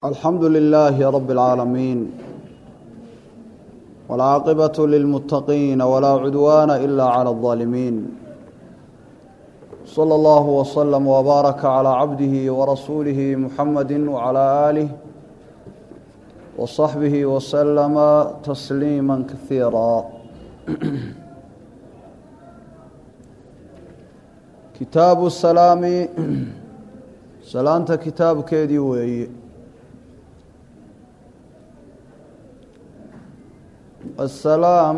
alxamdu lilaahi rabi اlcaalamiin wاlcaaqibaة lilmuttaqiina walaa cudwaana ila clى اlظaalimiin slى اllah wslm wbaaraka clى cabdihi warasuulihi muxamadi wclى aalih wصaxbihi wslama tasliima kasiira kitaabu salaami salaanta kitaabkeedii weeye asalaam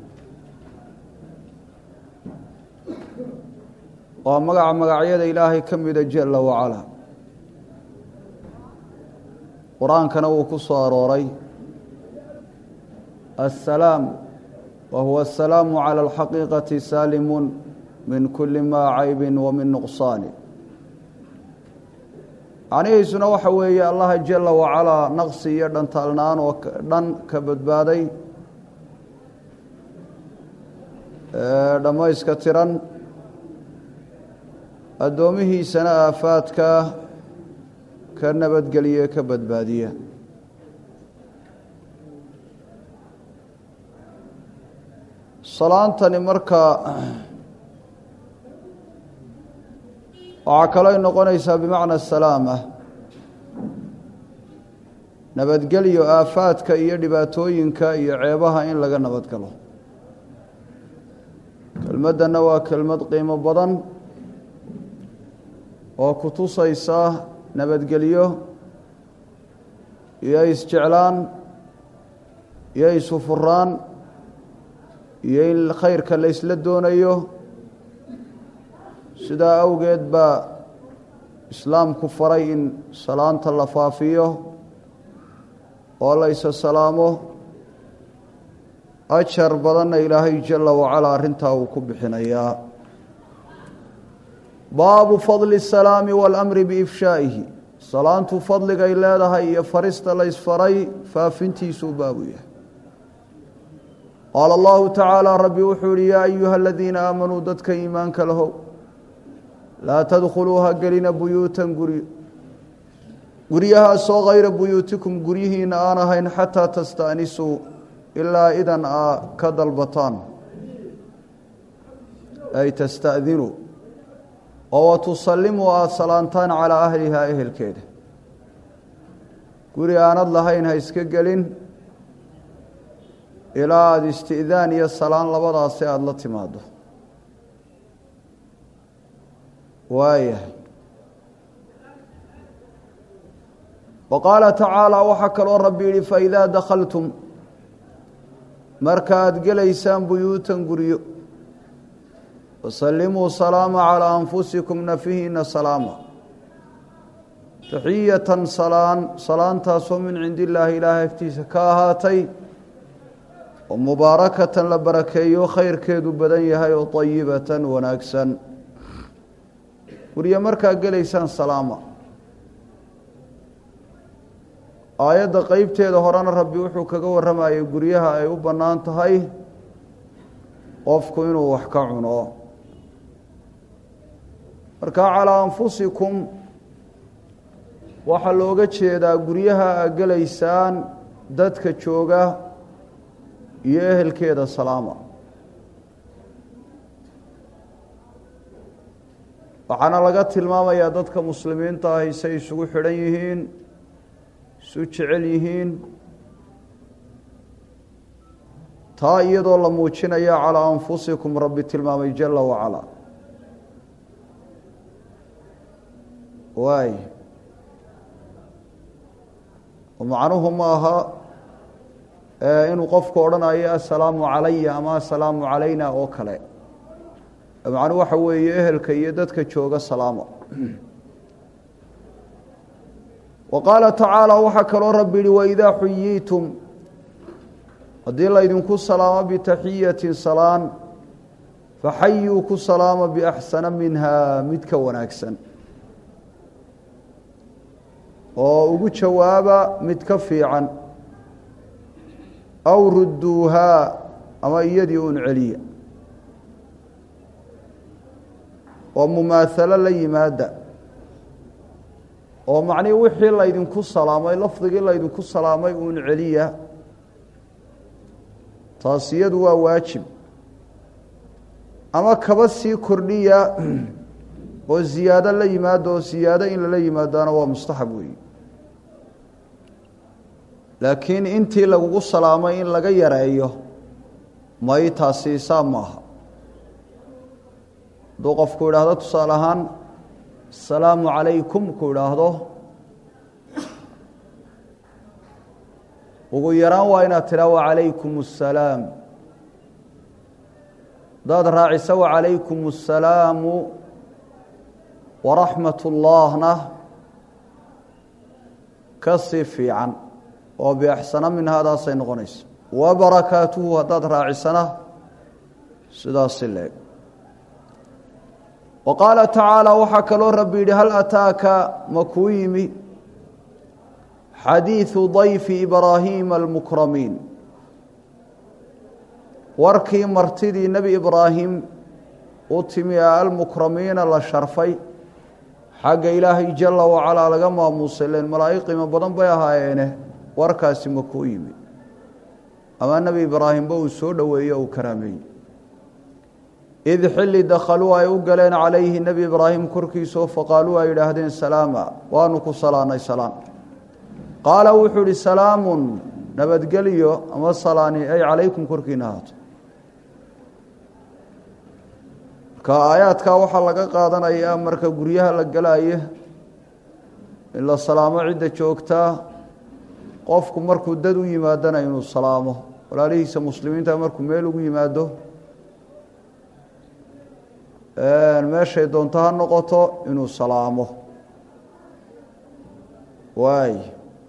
waa magaca magacyada ilaahay ka mida jela wacalaa qur-aankana wuu ku soo arooray asalaam wa huwa asalaamu cala alxaqiiqati saalimun min kuli maa caybi wa min nuqsaani macnihiisuna waxa weeye allaha jela wacalaa naqsi iyo dhantaalnaan oo dhan ka badbaaday dhammayska tiran addoomihiisana aafaadka ka nabadgeliye ka badbaadiya salaantani marka waxaa kaloo noqonaysaa bimacna salaama nabadgelyo aafaadka iyo dhibaatooyinka iyo ceebaha in laga nabadgalo kelmaddanna waa kelmad qiimo badan oo ku tusaysa nabadgelyo iyo isjeclaan iyo isufuraan iyo in khayrka la ysla doonayo sidaa awgeed baa islaamku faray in salaanta la faafiyo oo la isa salaamo ajar badanna ilaahay jala wacalaa arrintaa uu ku bixinayaa baabu fadli الsalaami waاlamri biifshaa'ihi salaantu fadligay leedahay iyo farista laysfaray faafintiisuu baabu yahay qaala allahu tacaala rabbi wuxuu yihi yaa ayuha aladiina aamanuu dadka iimaanka lahow laa tadkhuluu ha gelina buyuutan guryo guryahaasoo hayra buyuutikum guryihiina aan ahayn xataa tasta'nisuu ilaa idan aa ka dalbataan ay tasta'dinuu oo wa tusallimuu aada salaantaan calaa ahlihaa ehelkeeda guri aanad lahayn ha iska gelin ilaa aada isti'daan iyo salaan labadaasi aada la timaado waayahay wa qaala tacaala waxaa kaloo rabbi yihi faidaa dakhaltum marka aada gelaysaan buyuutan guryo wasallimuu salaama calaa anfusikum nafihiina salaama taxiyatan salaan salaantaasoo min cindi illaahi ilaahay agtiisa ka ahaatay oo mubaarakatan la barakeeyo khayrkeedu badan yahay oo ayibatan wanaagsan guryo markaa gelaysaan salaama aayadda qeybteeda horena rabbi wuxuu kaga warramayay guryaha ay u bannaan tahay qofku inuu wax ka cuno marka calaa anfusikum waxaa looga jeedaa guryaha a gelaysaan dadka jooga iyo ehelkeeda salaama waxaana laga tilmaamayaa dadka muslimiinta ahi say isugu xidhan yihiin isu jecel yihiin taa iyadoo la muujinaya calaa anfusikum rabbi tilmaamay jala wacalaa waay macnuhu ma aha inuu qofku odhanayo assalaamu calaya ama assalaamu calayna oo kale macnuhu waxa weeye ehelka iyo dadka jooga salaama wa qaala tacaala waxaa kaloo rabbi yihi waidaa xuyiitum haddii laydinku salaamo bitaxiyatin salaan faxayuu ku salaama biaxsana minha mid ka wanaagsan oo ugu jawaaba mid ka fiican aw rudduuhaa ama iyadii un celiya oo mumaahalo la yimaada oo macnihii wixii laydinku salaamay lafdigii laydinku salaamay uun celiya taas iyadu waa waajib ama kaba sii kordhiya oo ziyaado la yimaado oo ziyaado in lala yimaadaana waa mustaxab weeyi laakiin intii lagugu salaamay in laga yareeyo may taasi isaab maaha hadduu qofku idhaahdo tusaale ahaan asalaamu calaykum ku idhaahdo ugu yaraan waa inaad tidhaa wacalaykum assalaam haddaad raacisa wacalaykum assalaamu waraxmat ullaahna ka sii fiican oo biaxsana min haadaasay noqonaysa wabarakaatuhu haddaad raacisana sidaasi leeg wa qaala tacaala waxaa kaloo rabbi yidhi hal ataaka ma kuu yimi xadiiثu dayfi ibraahiima almukramiin warkii martidii nebi ibraahim u timi ee almukramiina la sharfay xagga ilaahay jala wacalaa laga maamuusay len malaa'ig qiimo badan bay ahaayeene warkaasi ma kuu yimi ama nebi ibraahimba uu soo dhoweeye uu karaameeyey id xilli dakhaluu ay u galeen calayhi nebi ibraahim korkiisao faqaaluu ay yidhaahdeen salaama waanu ku salaanay salaan qaala wuxuu ihi salaamun nabadgelyo ama salaani ay calaykum korkiina ahaato marka aayaadkaa waxaa laga qaadanayaa marka guryaha la gelaayo in la salaamo cidda joogtaa qofku markuu dad u yimaadana inuu salaamo walaalihiisa muslimiinta markuu meel ugu yimaado meeshay doonto ha noqoto inuu salaamo waay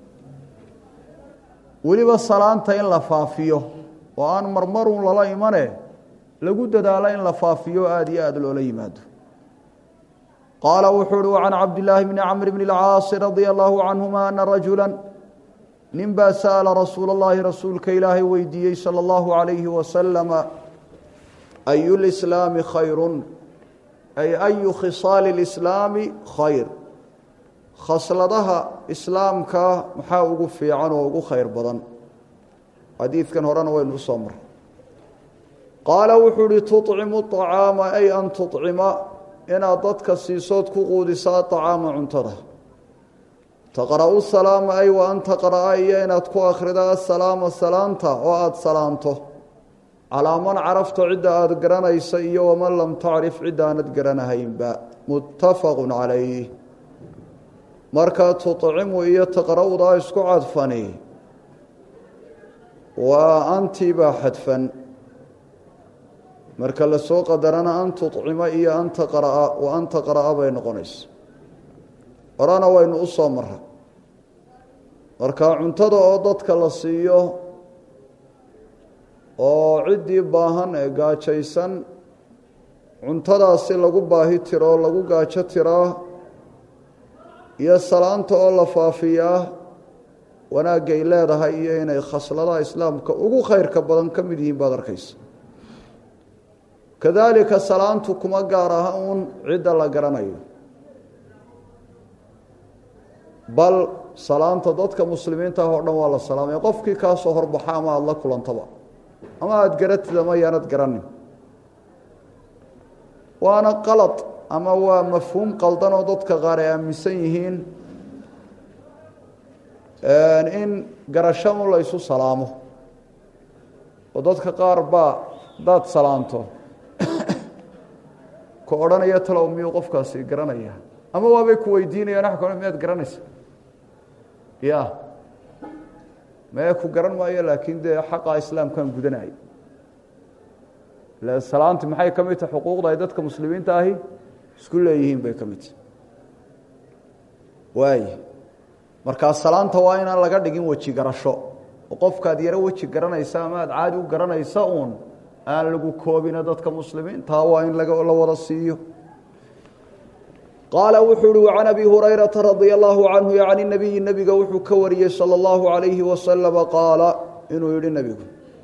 weliba salaanta in la faafiyo oo aan marmarun lala imane lagu dadaalo in la faafiyo aada iyo aada loola yimaado qaala wuxuu uhi can cabdillaahi bni camr bni اlcaasi radia allahu canhuma ana rajula nin baa sa'ala rasuula اllahi rasuulka ilaahay weydiiyey salى اllahu عalayhi wasalama ayu lislaami khayru ay ayu khisaali اlislaami khayr khasladaha islaamka maxaa ugu fiican oo ugu khayr badan xadiidkan horena waynu u soo maray qaala wuxuu uhi tuطcimu طacaama ay an tuطcima inaad dadka siisood ku quudisa aطacaama cuntada taqra'u salaama ay wa an taqra'a iyo inaad ku akhrida asalaama salaanta oo aada salaamto calaa man carafto cidda aada garanaysa iyo waman lam tacrif cidda aanad garanahaynba muttafaqu calayh markaa tuطcimu iyo taqra'udaa isku cadfani waa antii baa xadfan marka la soo qadarana an tuطcima iyo an taqra'a wa an taqra'a bay noqonaysa horena waynu u soo mara marka cuntada oo dadka la siiyo oo ciddii baahan ee gaajaysan cuntadaasi lagu baahi tiro o lagu gaajo tiraa iyo salaanta oo la faafiyaa wanaagay leedahay iyo inay khasladaha islaamka ugu khayrka badan ka mid yihiin baad arkaysa kadaalika salaantu kuma gaar aha uun cidda la garanayo bal salaanta dadka muslimiinta ah oo dhan waa la salaamaya qofkii kaasoo horbaxa ama aada la kulantaba ama aada garatid ama yaanad garanin waana qalad ama waa mafhuum qaldan oo dadka qaar ay aaminsan yihiin in garashanu la ysu salaamo oo dadka qaar baa hadaad salaanto ku odhanaya talow miyuu qofkaasi garanaya ama waabay ku weydiinayaan wax kale miyaad garanaysa ya mee ku garan maayo laakiin dee xaqa islaamkaan gudanaya ila salaanti maxay ka mid tahay xuquuqda ay dadka muslimiinta ahi isku leeyihiin bay ka mid tahay waay markaa salaanta waa inaan laga dhigin weji garasho oo qofkaad yaro weji garanaysa ama aad caadi u garanaysa uun aan lagu koobina dadka muslimiintaa waa in la wada siiyo qaala wuxuu uhi can abi hurayrata radia allahu canhu can nabiyi nebiga wuxuu ka wariyey salى اllahu alayhi wasalama qaala inuu yihi nebigu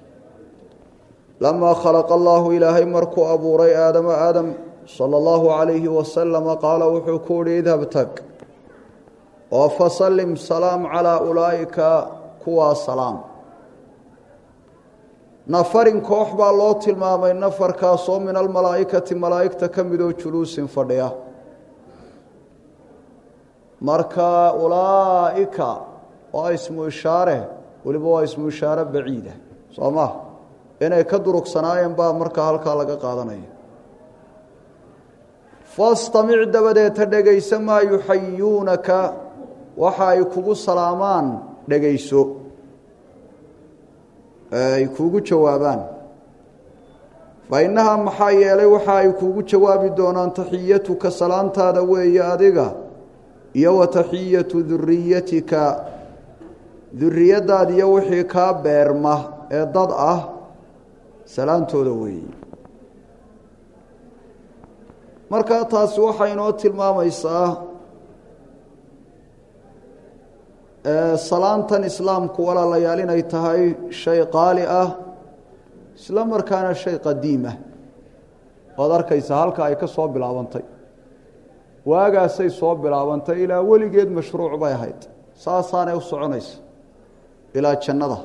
lamaa khalaqa allahu ilaahay markuu abuuray aadama aadam salى اllahu alayhi wasalama qaala wuxuu ku uhi idhab tag oo fasallim salaam calaa ulaa'ika kuwaa salaam nafarin koox baa loo tilmaamay nafarkaasoo min almalaa'ikati malaa'igta ka midoo juluusin fadhiya marka ulaa'ika waa ismu ishaare weliba waa ismu ishaare baciida soo ma inay ka durugsanaayeen baa markaa halkaa laga qaadanaya fastamic dabadeeta dhegaysa maa yuxayuunaka waxa ay kugu salaamaan dhegayso ay kuugu jawaabaan fa innahaa maxaa yeelay waxa ay kuugu jawaabi doonaan taxiyatuka salaantaada weeye adiga iyo wa taxiyatu duriyatika duriyadaadiyo wixii kaa beerma ee dad ah salaantooda weeye markaa taasi waxay inoo tilmaamaysaa salaantan islaamku walaalayaal inay tahay shay qaali ah isla markaana shay qadiim ah oad arkaysa halka ay ka soo bilaabantay waagaasay soo bilaabantay ilaa weligeed mashruuc bay ahayd saasaanay u soconaysa ilaa jannada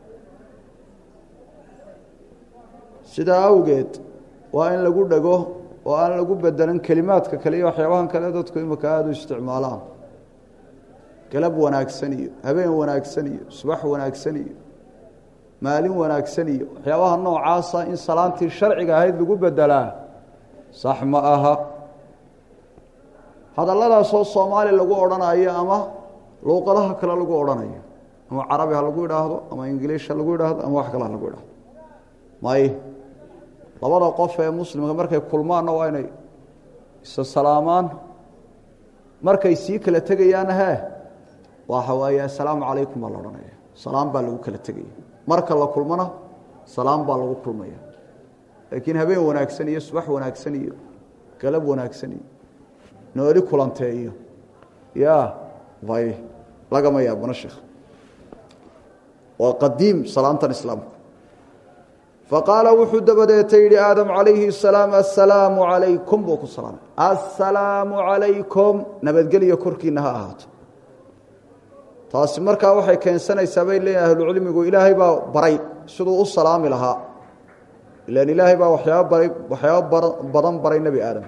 sidaa awgeed waa in lagu dhego oo aan lagu bedelan kelimaadka kale iyo waxyaabahan kale dadku imika aada u isticmaalaan galab wanaagsan iyo habeen wanaagsan iyo subax wanaagsan iyo maalin wanaagsan iyo waxyaabaha noocaasa in salaantii sharciga ahayd lagu bedelaa sax ma aha hadalladaasoo soomaali lagu odhanayo ama luuqadaha kale lagu odhanayo ama carabi ha lagu idhaahdo ama ingiliish ha lagu idhaahdo ama wax kale ha lagu idhaahdo may labada qof ee muslimka markay kulmaanna waa inay isa salaamaan markay sii kala tegayaana hee waxa waaye assalaamu calaykum baa la odhanaya salaam baa lagu kala tegaya marka la kulmana salaam baa lagu kulmaya laakiin habeen wanaagsan iyo subax wanaagsan iyo galab wanaagsan iyo nooli kulantee iyo ya vay lagama yaabana sheekh waa qadiim salaantan islaamku faqaala wuxuu dabadeeta yidhi aadam calayhi salaam assalaamu calaykum buu ku salaamay assalaamu calaykum nabadgelyo korkiina ha ahaato taasi markaa waxay keensanaysaa bay leeyihin ahlucilmigu ilaahay baa baray siduu u salaami lahaa ilan ilaahay baa waxyaaba baray waxyaaba badan baray nebi aadam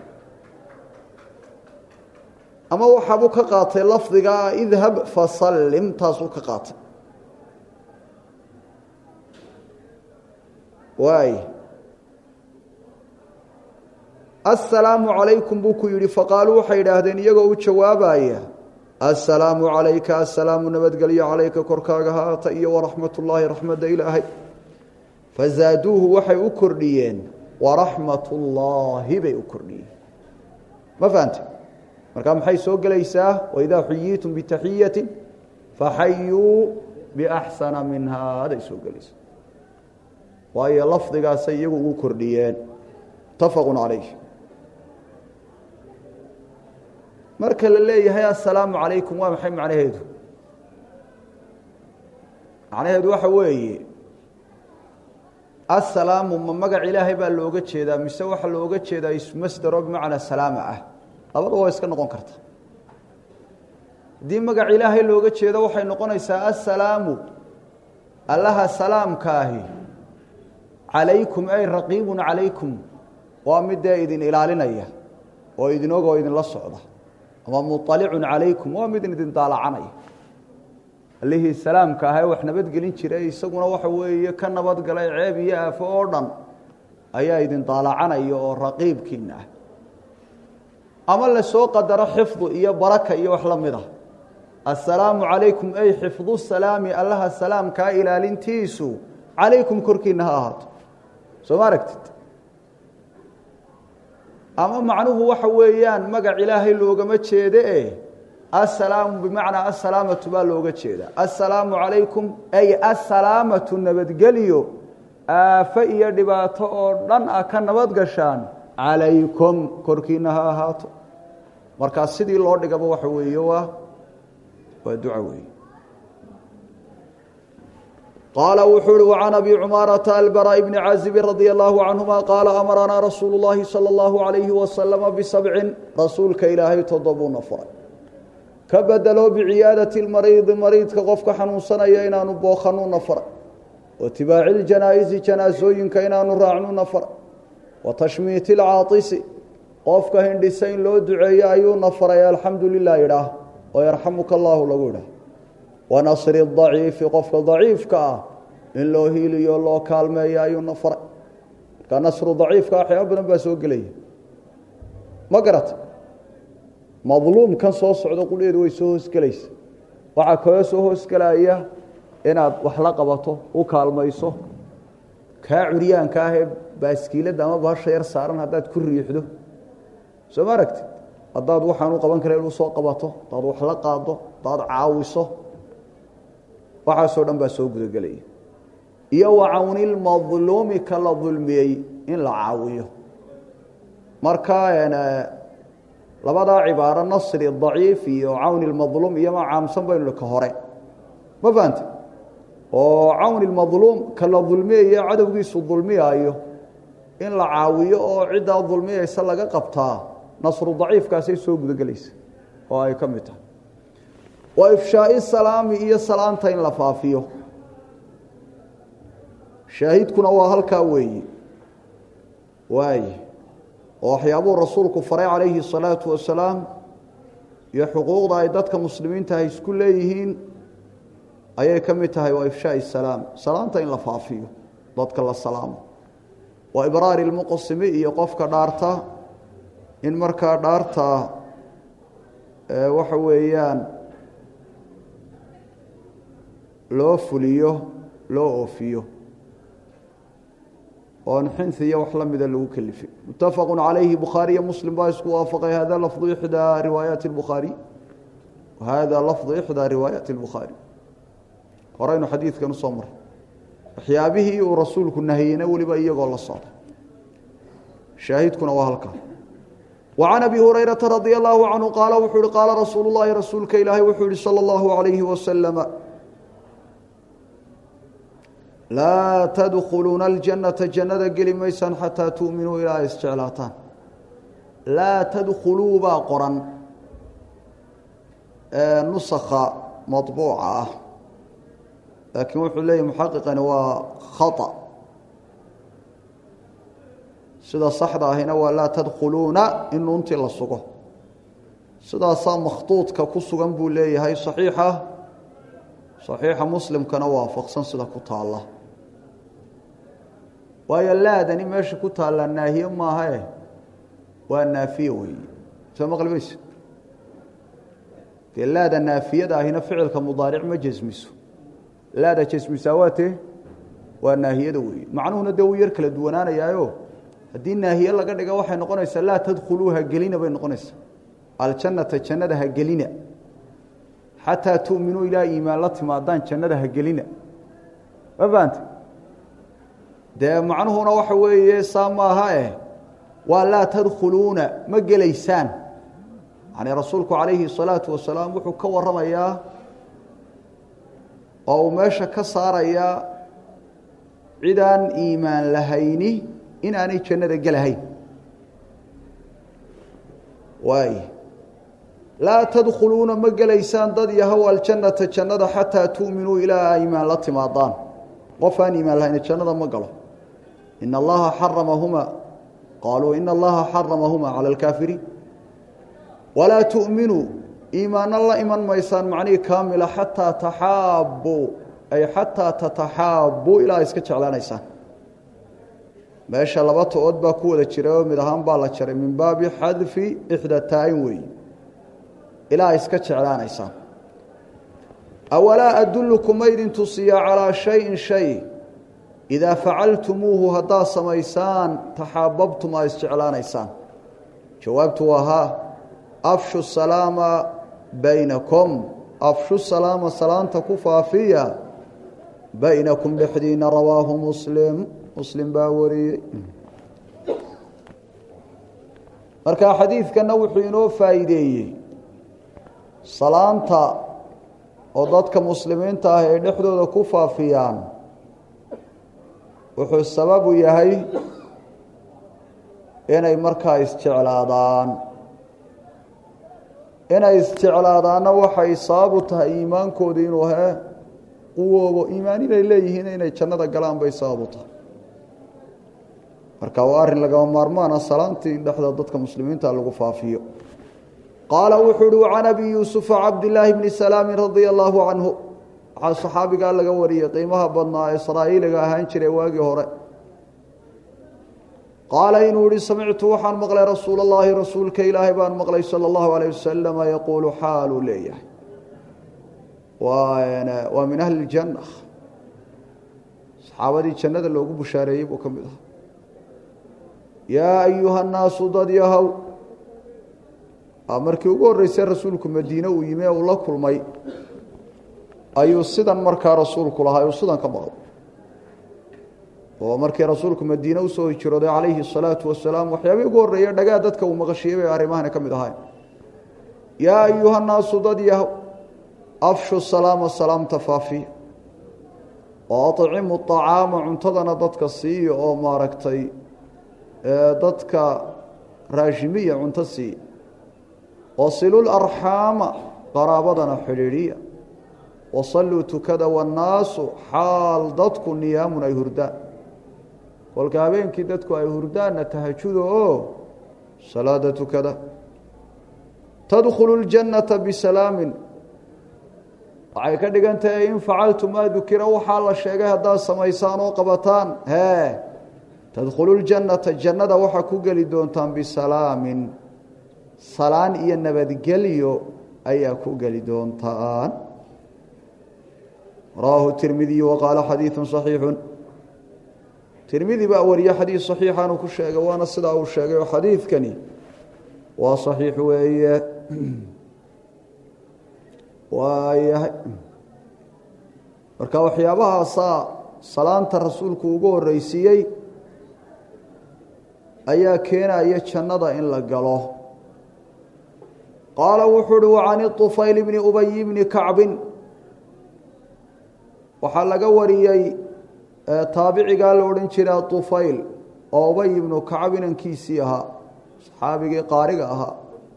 ama waxaabuu ka qaatay lafdigaa idhab fasallim taasuu ka qaatay waay assalaamu calaykum buu ku yidhi faqaaluu waxay idhaahdeen iyagoo u jawaabaya assalaamu calayka assalaamu nabadgelyo calayka korkaaga haata iyo waraxmat ullaahi raxmadda ilaahay fazaaduuhu waxay u kordhiyeen waraxmat ullaahi bay u kordhiyeen ma fahante markaa maxay soo gelaysaa waidaa xuyiitum bitaxiyati faxayuu biaxsana minhaa aday soo gelaysaa waayo lafdigaasay iyagu ugu kordhiyeen mutafaqu calayh marka la leeyahay assalaamu calaykum waa maxay macnaheedu macnaheedu waxa weeye assalaamu ma magac ilaahay baa looga jeedaa mise waxaa looga jeedaa ismasdaro bimacnaa salaama ah labadaba waa iska noqon karta haddii magac ilaahay looga jeedo waxay noqonaysaa assalaamu allaha salaamkaahi calaykum ay raqiibun calaykum waa midee idin ilaalinaya oo idin og oo idinla socda ama mualicun calaykum waa mid idin daalacanaya allihii salaamka aha ee wax nabadgelin jiray isaguna waxa weeye ka nabadgalay ceeb iyo aafo oo dhan ayaa idin daalacanaya oo raqiibkiina ah ama lasoo qadaro xifdu iyo baraka iyo wax la mid ah assalaamu calaykum ay xifdu salaami allaha salaamkaa ilaalintiisu calaykum korkiina ha ahaato soo ma aragtid ama macnuhu waxa weeyaan magac ilaahay loogama jeede e assalaamu bimacnaa assalaamatu baa looga jeedaa assalaamu calaykum ay assalaamatu nabadgelyo aafo iyo dhibaato oo dhan ah ka nabad gashaan calaykum korkiina ha ahaato markaa sidii loo dhigaba waxa weeye waa waa duca weeye qaala wuxuu uhi وcan abi cumaarata albara bni cazibi radi allahu canهuma qaala amaranaa rasuulu اllahi salى اllahu عalayhi wasalama bisabcin rasuulka ilaahay toddobuuna furay ka bedelo biciyaadati lmariidi mariidka qofka xanuunsanaya inaanu bookanuna fara wa tibaaci ljanaa-isi janaasooyinka inaanu raacnuna fara wa tashmiiti lcaatisi qofka hindhisa in loo duceeyo ayuuna faray alxamdu lilah idhaah oo yarxamuka allaahu lagu idhaah wa nasri daciifi qofka daciifka ah in loo hiiliyo loo kaalmeeyo ayuuna faray marka nasru daciifka waxyaaba badan baa soo gelaya ma garata madluumkan soo socdo qudheedu way soo hoosgelaysa waxaa kaga soo hoosgelaya inaad wax la qabato u kaalmayso kaa curyaanka ah ee baaskiiladda ama bahasha yar saaran haddaad ku riixdo soo ma aragti haddaad waxaan u qaban kara inu soo qabato haddaad wax la qaado haddaad caawiso waxaasoo dhan baa soo gudagelaya iyo wa cawnilmadluumi ka la dulmiyey in la caawiyo marka labadaa cibaaro nasri daciif iyo cawni lmadluum iyo ma caamsan baynu ka hore ma fahante oo cawni lmadluum ka la dulmiyayo cadowgiisu dulmiyaayo in la caawiyo oo ciddaa dulmiyaysa laga qabtaa nasru daciifkaasay soo gudagelaysa oo ay ka mid tahay wa ifshaai salaami iyo salaanta in la faafiyo shaahidkuna waa halkaa weeye waaye oo waxyaabuu rasuulku faray calayhi الsalaatu wasalaam iyo xuquuqda ay dadka muslimiinta ay isku leeyihiin ayay ka mid tahay waa ifshaai salaam salaanta in la faafiyo dadka la salaamo wa ibraari lmuqsimi iyo qofka dhaarta in markaa dhaarta waxa weeyaan loo fuliyo loo oofiyo oon xinhi iyo wax la mida lagu kelifay mutafaqu calayhi bukhaariyo muslim baa isku waafaqay hada lafdu ixdaa riwaayaati اlbukhaari hada lafdu ixdaa riwaayaati اlbukhaari horeynu xadiidkan usoo maray waxyaabihii uu rasuulku nahiyeyna weliba iyagoo la socda shaahidkuna waa halkaa wa can abi hurayrata radi allahu canhu qaala wuxuu ihi qaala rasuulu llahi rasuulka ilaahay wuxuu yihi salى اllahu alayhi wasalama laa tadkhuluuna aljannata jannada geli maysaan xataa tu'minuu ilaa ay isjeclaataan laa tadkhuluu baa qoran nusakha maطbuuca ah laakiin wuxuu leeyahy muxaqiqani waa khaطأ sida saxda ahina waa laa tadkhuluuna in nuuntii la sugo sidaasaa makhtuudka ku sugan buu leeyahay صaxiixa صaxiixa muslimkana waafaqsan sida ku taalla waayo laadani meesha ku taallaa naahiye maahae waa naafiye weeye soo maqli mayse dee laada naafiyada ahina ficilka mudaaric ma jesmiso laada jesmisaa waa tee waa naahiyada weeye macnuhuna dee wuu yar kala duwanaanayaayo haddii naahiye laga dhiga waxay noqonaysaa laa tadkhuluu ha gelina bay noqonaysaa aljannata jannada ha gelina xataa tu'minuu ilaa iimaan la timaadaan jannada ha gelina ma fahante dee macnuhuna waxa weeye saa maaha eh waa laa tadkhuluuna ma gelaysaan yani rasuulku calayhi الsalaatu wasalaam wuxuu ka waramayaa oo uu meesha ka saarayaa cidaan iimaan lahayni inaanay jannada gelahayn waay laa tadkhuluuna ma gelaysaan dad yahow aljannata jannada xataa tu'minuu ilaa iimaan la timaadaan qof aan iimaan lahayn jannada ma galo in allaha xaramahuma qaaluu ina allaha xaramahuma cala alkaafiriin walaa tu'minuu iimaanna la iman maysaan macnihii kaamila xataa taxaabbuu ay xataa tataxaabbuu ilaa iska jeclaanaysaan meesha laba to-ood baa ku wada jira oo mid ahaan baa la jaray min baabi xadfi ixda taa-in weeye ilaa iska jeclaanaysaan awalaa adullukum ma idin tusiyaa calaa shayin shay idaa facaltumuuhu haddaad samaysaan taxaababtum aa isjeclaanaysaan jawaabtu waa haa afshu salaama baynakum afshu salaama salaanta ku faafiya baynakum dhexdiina rawaahu muslim muslim baa wariyey marka xadiidkana wuxuu inoo faa'iideeyey salaanta oo dadka muslimiinta ah ay dhexdooda ku faafiyaan wuxuu sababu yahay inay markaa isjeclaadaan inay isjeclaadaanna waxay sababu tahay iimaankooda inuu hee quwoobo iimaan inay leeyihiin inay jannada galaan bay sababu tahay marka waa arrin lagama maarmaana salaantii in dhexda dadka muslimiinta lagu faafiyo qaala wuxuu uhi can abi yuusufa cabdilaahi bni salaami radia allaahu canhu waxaa saxaabigaa laga wariyey qiimaha badnaa israa'iiliga ahaan jiray waagii hore qaala inuu yihi samictu waxaan maqlay rasuul اllahi rasuulka ilaahay baan maqlay salى اllahu alayh wasalama yaquulu xaaluu leeyahay waa min ahli اljanna saxaabadii jannada loogu bushaareeyey buu ka mid ahaa yaa ayuha nnaasu dad yahow markii ugu horreysay rasuulku madiine uu yimi ee uu la kulmay ayuu sidan markaa rasuulku lahaa uu sidan ka maqlay oo markii rasuulku madiine usoo hijrooday calayhi الsalaatu wasalaam waxyaabihii ugu horreeye dhagaa dadka uu maqashiyey bay arrimahani ka mid ahayn yaa ayuha nnaasu dad yahow afshu salaama salaamta faafiya oo aطcimu طacaama cuntadana dadka siiya oo maaragtay dadka raashimiya cunto siiya wasilul arxaama qaraabadana xidhiidhiya wasalluu tukada wannaasu xaal dadku niyaamun ay hurdaan kolka habeenkii dadku ay hurdaanna tahajuda oo salaada tukada tadkhulu ljannata bisalaamin waxay ka dhigan tahay in facaltu maa dukira waxaa la sheegay haddaad samaysaan oo qabataan hee tadkhulu ljannata jannada waxaa ku geli doontaan bisalaamin salaan iyo nabadgelyo ayaa ku geli doontaan rawaahu tirmidiy wa qaala xadiidu صaxiixu tirmidi baa wariye xadiid صaxiixanuu ku sheegay waana sidaa uu sheegay oo xadiidkani waa صaxiix weeye waayahay marka waxyaabahaasaa salaanta rasuulku ugu horeysiiyey ayaa keenaya jannada in la galo qaala wuxuu uhi wacan طufayl bni ubay bni kacbin waxaa laga wariyey taabicigaa la odhan jiray طufayl oo ubay ibnu kacab inankiisii ahaa saxaabigii qaariga ahaa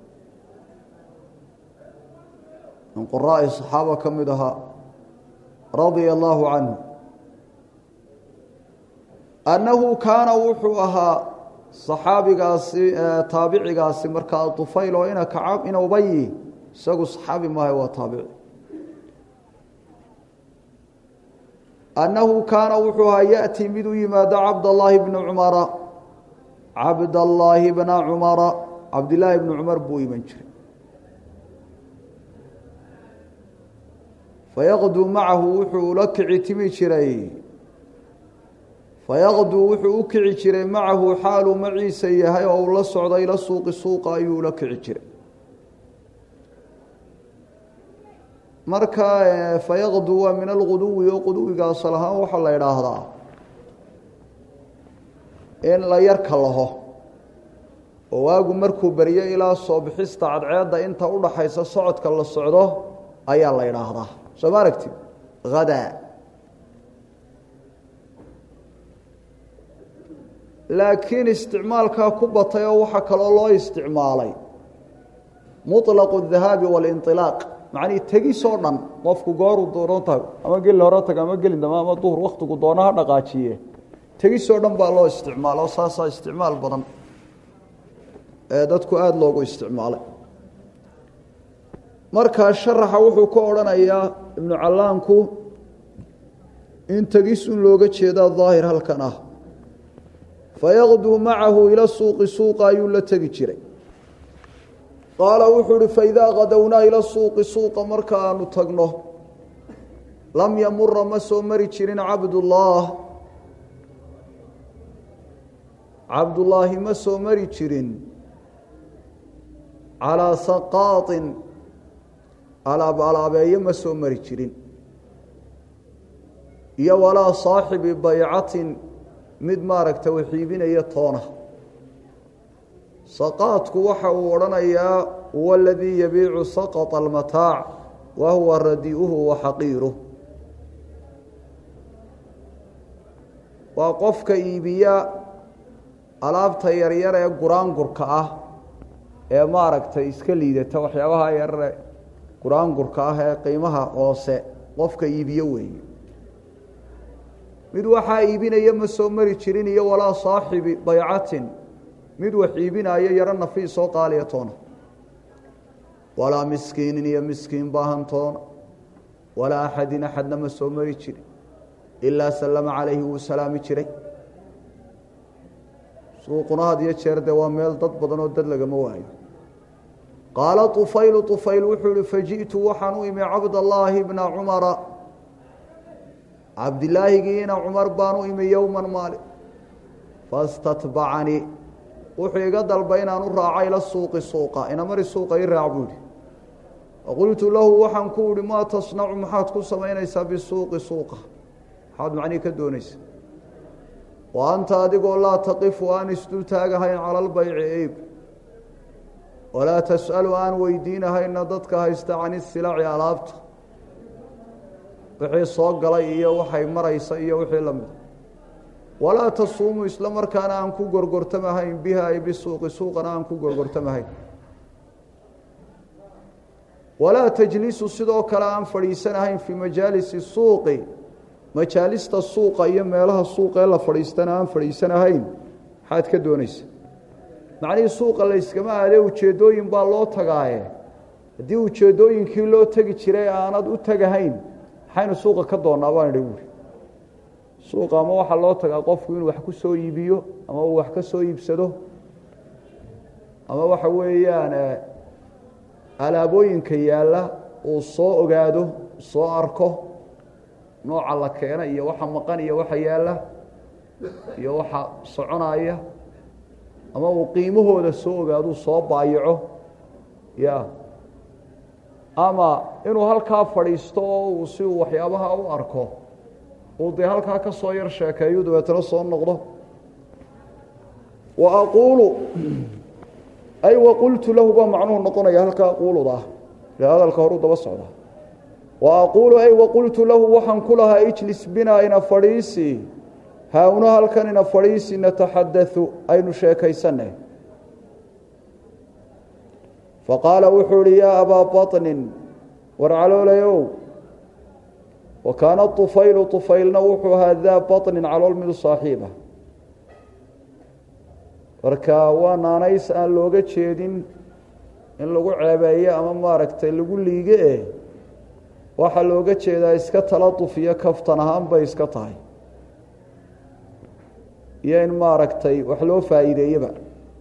min quraa'i صaxaaba ka mid ahaa radia allaahu canhu annahu kaana wuxuu ahaa saxaabigaasi taabicigaasi markaa طufayl oo ina kacab ina ubayi isagu saxaabi maaha waa taabici annahu kaana wuxuu ahaa yaأtii mid u yimaado cabdallaahi bna cumara cabdallaahi bna cumara cabdillaahi bni cumar buu iman jiray fayaqduu macahu wuxuu ula kici timi jiray fayaqduu wuxuu u kici jiray macahu xaaluu maciisa yahay oo uu la socda ila suuqi suuqa ayuu ula kici jiray marka fayaqduu waa min alquduwi oo quduwiga asal ahaan waxaa la idhaahdaa in la yarka laho oo waagu markuu beryo ilaa soo bixista cadceedda inta udhaxaysa socodka la socdo ayaa la idhaahdaa soo ma aragtid hadaa laakiin isticmaalkaa ku batay oo waxaa kaloo loo isticmaalay muطlaqu الdahaabi waاlinطilaaq macnihii tegisoo dhan qofku gooruu dooran tahay ama gelin hore taga ama gelin dama ama duhur waktigu doono ha dhaqaajiye tegisoo dhan baa loo isticmaalo saasaa isticmaal badan ee dadku aada loogu isticmaalay markaa sharaxa wuxuu ka odhanayaa ibnu callaanku in tegisun looga jeedaa daahir halkan ah fayaqduu macahu ila suuqi suuqa ayuu la tegi jiray qaala wuxuu uhi faidaa qadownaa ila suuqi suuqa marka aanu tagno lam yamura ma soo mari jirin cabdullaah cabdullaahi ma soo mari jirin calaa saqaaطin alaab alaabeeyo ma soo mari jirin iyo walaa saaxibi baycatin mid maaragta waxiibinaya toona saqaadku waxa uu odhanayaa huwa aladii yabiicu saqط almataac wa huwa radiuhu wa xaqiiruh waa qofka iibiya alaabta yaryar ee guraangurka ah ee maaragtay iska liidata waxyaabaha yarare qur-aangurka ah ee qiimaha hoose qofka iibiyo weeye mid waxaa iibinaya ma soo mari jirin iyo walaa saaxibi baycatin mid wax iibinaayo yaro nafiis oo qaaliya toona walaa miskiinin iyo miskiin baahan toona walaa axadin axadna ma soo mari jirin ilaa sallama calayhi wuu salaami jiray suuquna had iyo jeer dee waa meel dad badan oo dad lagama waayo qaala طufaylu طufayl wuxuu ihi fajiئtu waxaan u imi cabdallaahi bna cumara cabdilaahigiina cumar baan u imi yowma maalin fastatbacanii wuxuu iga dalbay inaan u raaco ila suuqi suuqa inamari suuqa i raac buu ihi faqultu lahu waxaan ku ihi maa tasnacu maxaad ku samaynaysaa bisuuqi suuqa maxaad macnihi ka doonaysa wa anta adigoo laa taqifu aan isdul taagahayn cala albayci eib walaa tas'alu aan weydiinahayna dadka haysta can isilaci alaabta wixii soo galay iyo waxay maraysa iyo wixii la mida walaa tasuumu isla markaana aan ku gorgortamahayn biha ay bisuuqi suuqana aan ku gorgortamahayn walaa tajlisu sidoo kale aan fadhiisanahayn fii majaalisi suuqi majaalista suuqa iyo meelaha suuqa ee la fadhiistana aan fadhiisanahayn maxaad ka doonaysa macnihii suuqa layskama aadee ujeeddooyin baa loo tagaaye haddii ujeeddooyinkii loo tegi jiray aanad u tegahayn maxaynu suuqa ka doonnaa baan idhi buuri suuqa ama waxaa loo tagaa qofku inuu wax ku soo iibiyo ama uu wax ka soo iibsado ama waxa weeyaan alaabooyinka yaalla uu soo ogaado soo arko nooca la keena iyo waxa maqan iyo waxa yaalla iyo waxa soconaya ama uu qiimahooda soo ogaaduu soo baayaco ya ama inuu halkaa fadhiisto oo uu si uu waxyaabaha u arko uu dee halkaa ka soo yar sheekeeyu dabeetana soo noqdo wa aquulu ay waqultu lahu baa macnuhu noqonaya halkaa aquuluda ah ile hadalka horuu daba socda wa aquulu ay waqultu lahu waxaan ku lahaa ijlis binaa ina fadhiisi haawno halkan ina fadhiisi nataxadau aynu sheekaysanay faqaala wuxuu ihi yaa abaa baطnin war caloolayow wa kaana طufaylu طufaylna wuxuu ahaa daa baطnin calool midu saaxiiba marka waa naanays aan looga jeedin in lagu ceebeeyo ama maaragtay lagu liige eh waxaa looga jeedaa iska taladuf iyo kaftan ahaan bay iska tahay iyo in maaragtay wax loo faa'iideeyeba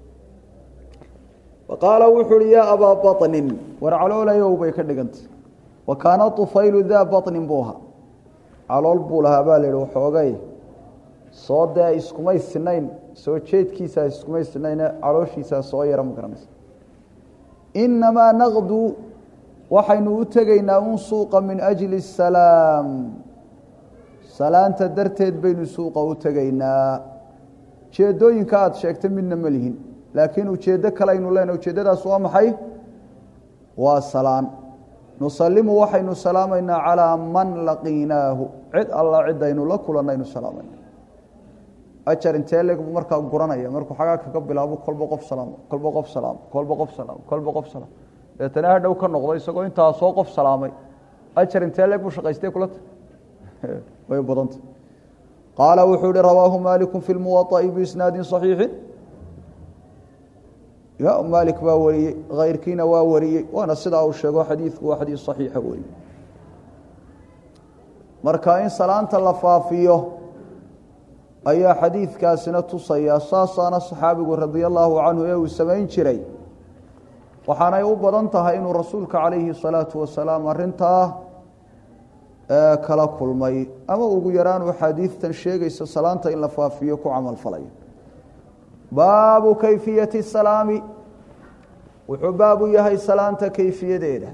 faqaala wuxu uhi yaa abaa baطnin war caloolayow bay ka dhigantay wa kaana طufaylu daa baطnin buu ahaa calool buu lahaa baa la yihi waxoogay soo dee iskumay sinayn soo jeedkiisaa iskumay sinayne calooshiisaa soo yara ma garanaysa inamaa naqdu waxaynu u tegaynaa un suuqa min ajli الsalaam salaanta darteed baynu suuqa u tegaynaa ujeedooyinka aada sheegtay midna ma lihin laakiin ujeeddo kale aynu leenahay ujeeddadaas waa maxay waa salaan nusalimu waxaynu salaamaynaa calaa man laqiinaahu cid alla cidaynu la kulannaynu salaamayna ajar intee leg buu markaa guranaya markuu xagaa kaga bilaabo kolba qof salaam kolba qof salaam kolba qof salaam kolba qof salaam deetana hadhow ka noqdo isagoo intaa soo qof salaamay ajar intee leeg buu shaqaystay kulata way badanta qaala wuxuu ihi rawaahu maaliku fi lmuwaطa'i biisnaadi صaxiixi ya maalik baa wariyey kayrkiina waa wariyey waana sidaa uu sheego xadiidku waa xadiis صaxiixa wey marka in salaanta la faafiyo ayaa xadiidkaasina tusaya saasaana saxaabigu radia allahu canhu ee uu samayn jiray waxaanay u badan tahay inuu rasuulka calayhi الsalaatu wasalaam arintaa kala kulmay ama ugu yaraan uu xaadiidtan sheegaysa salaanta in la faafiyo ku camal falayo baabu kayfiyati salaami wuxuu baabu yahay salaanta kayfiyadeeda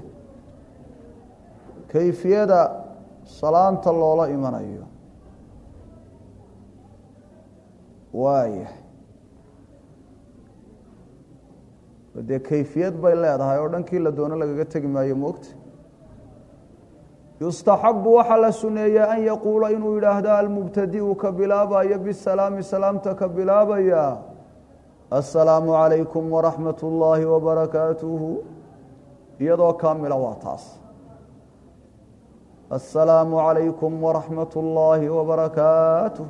kayfiyada salaanta loola imanayo waaya dee kayfiyad bay leedahay oo dhankii la doono lagaga tegi maayo moogta yustaxabu waxaa la suneeyaa an yaquula inuu yidhaahdo almubtadiu ka bilaabaya bisalaami salaamta ka bilaabaya assalaamu calaykum waraxmat ullaahi wabarakaatuhu iyadoo kaamila waa taas assalaamu calaykum waraxmat ullaahi wabarakaatuh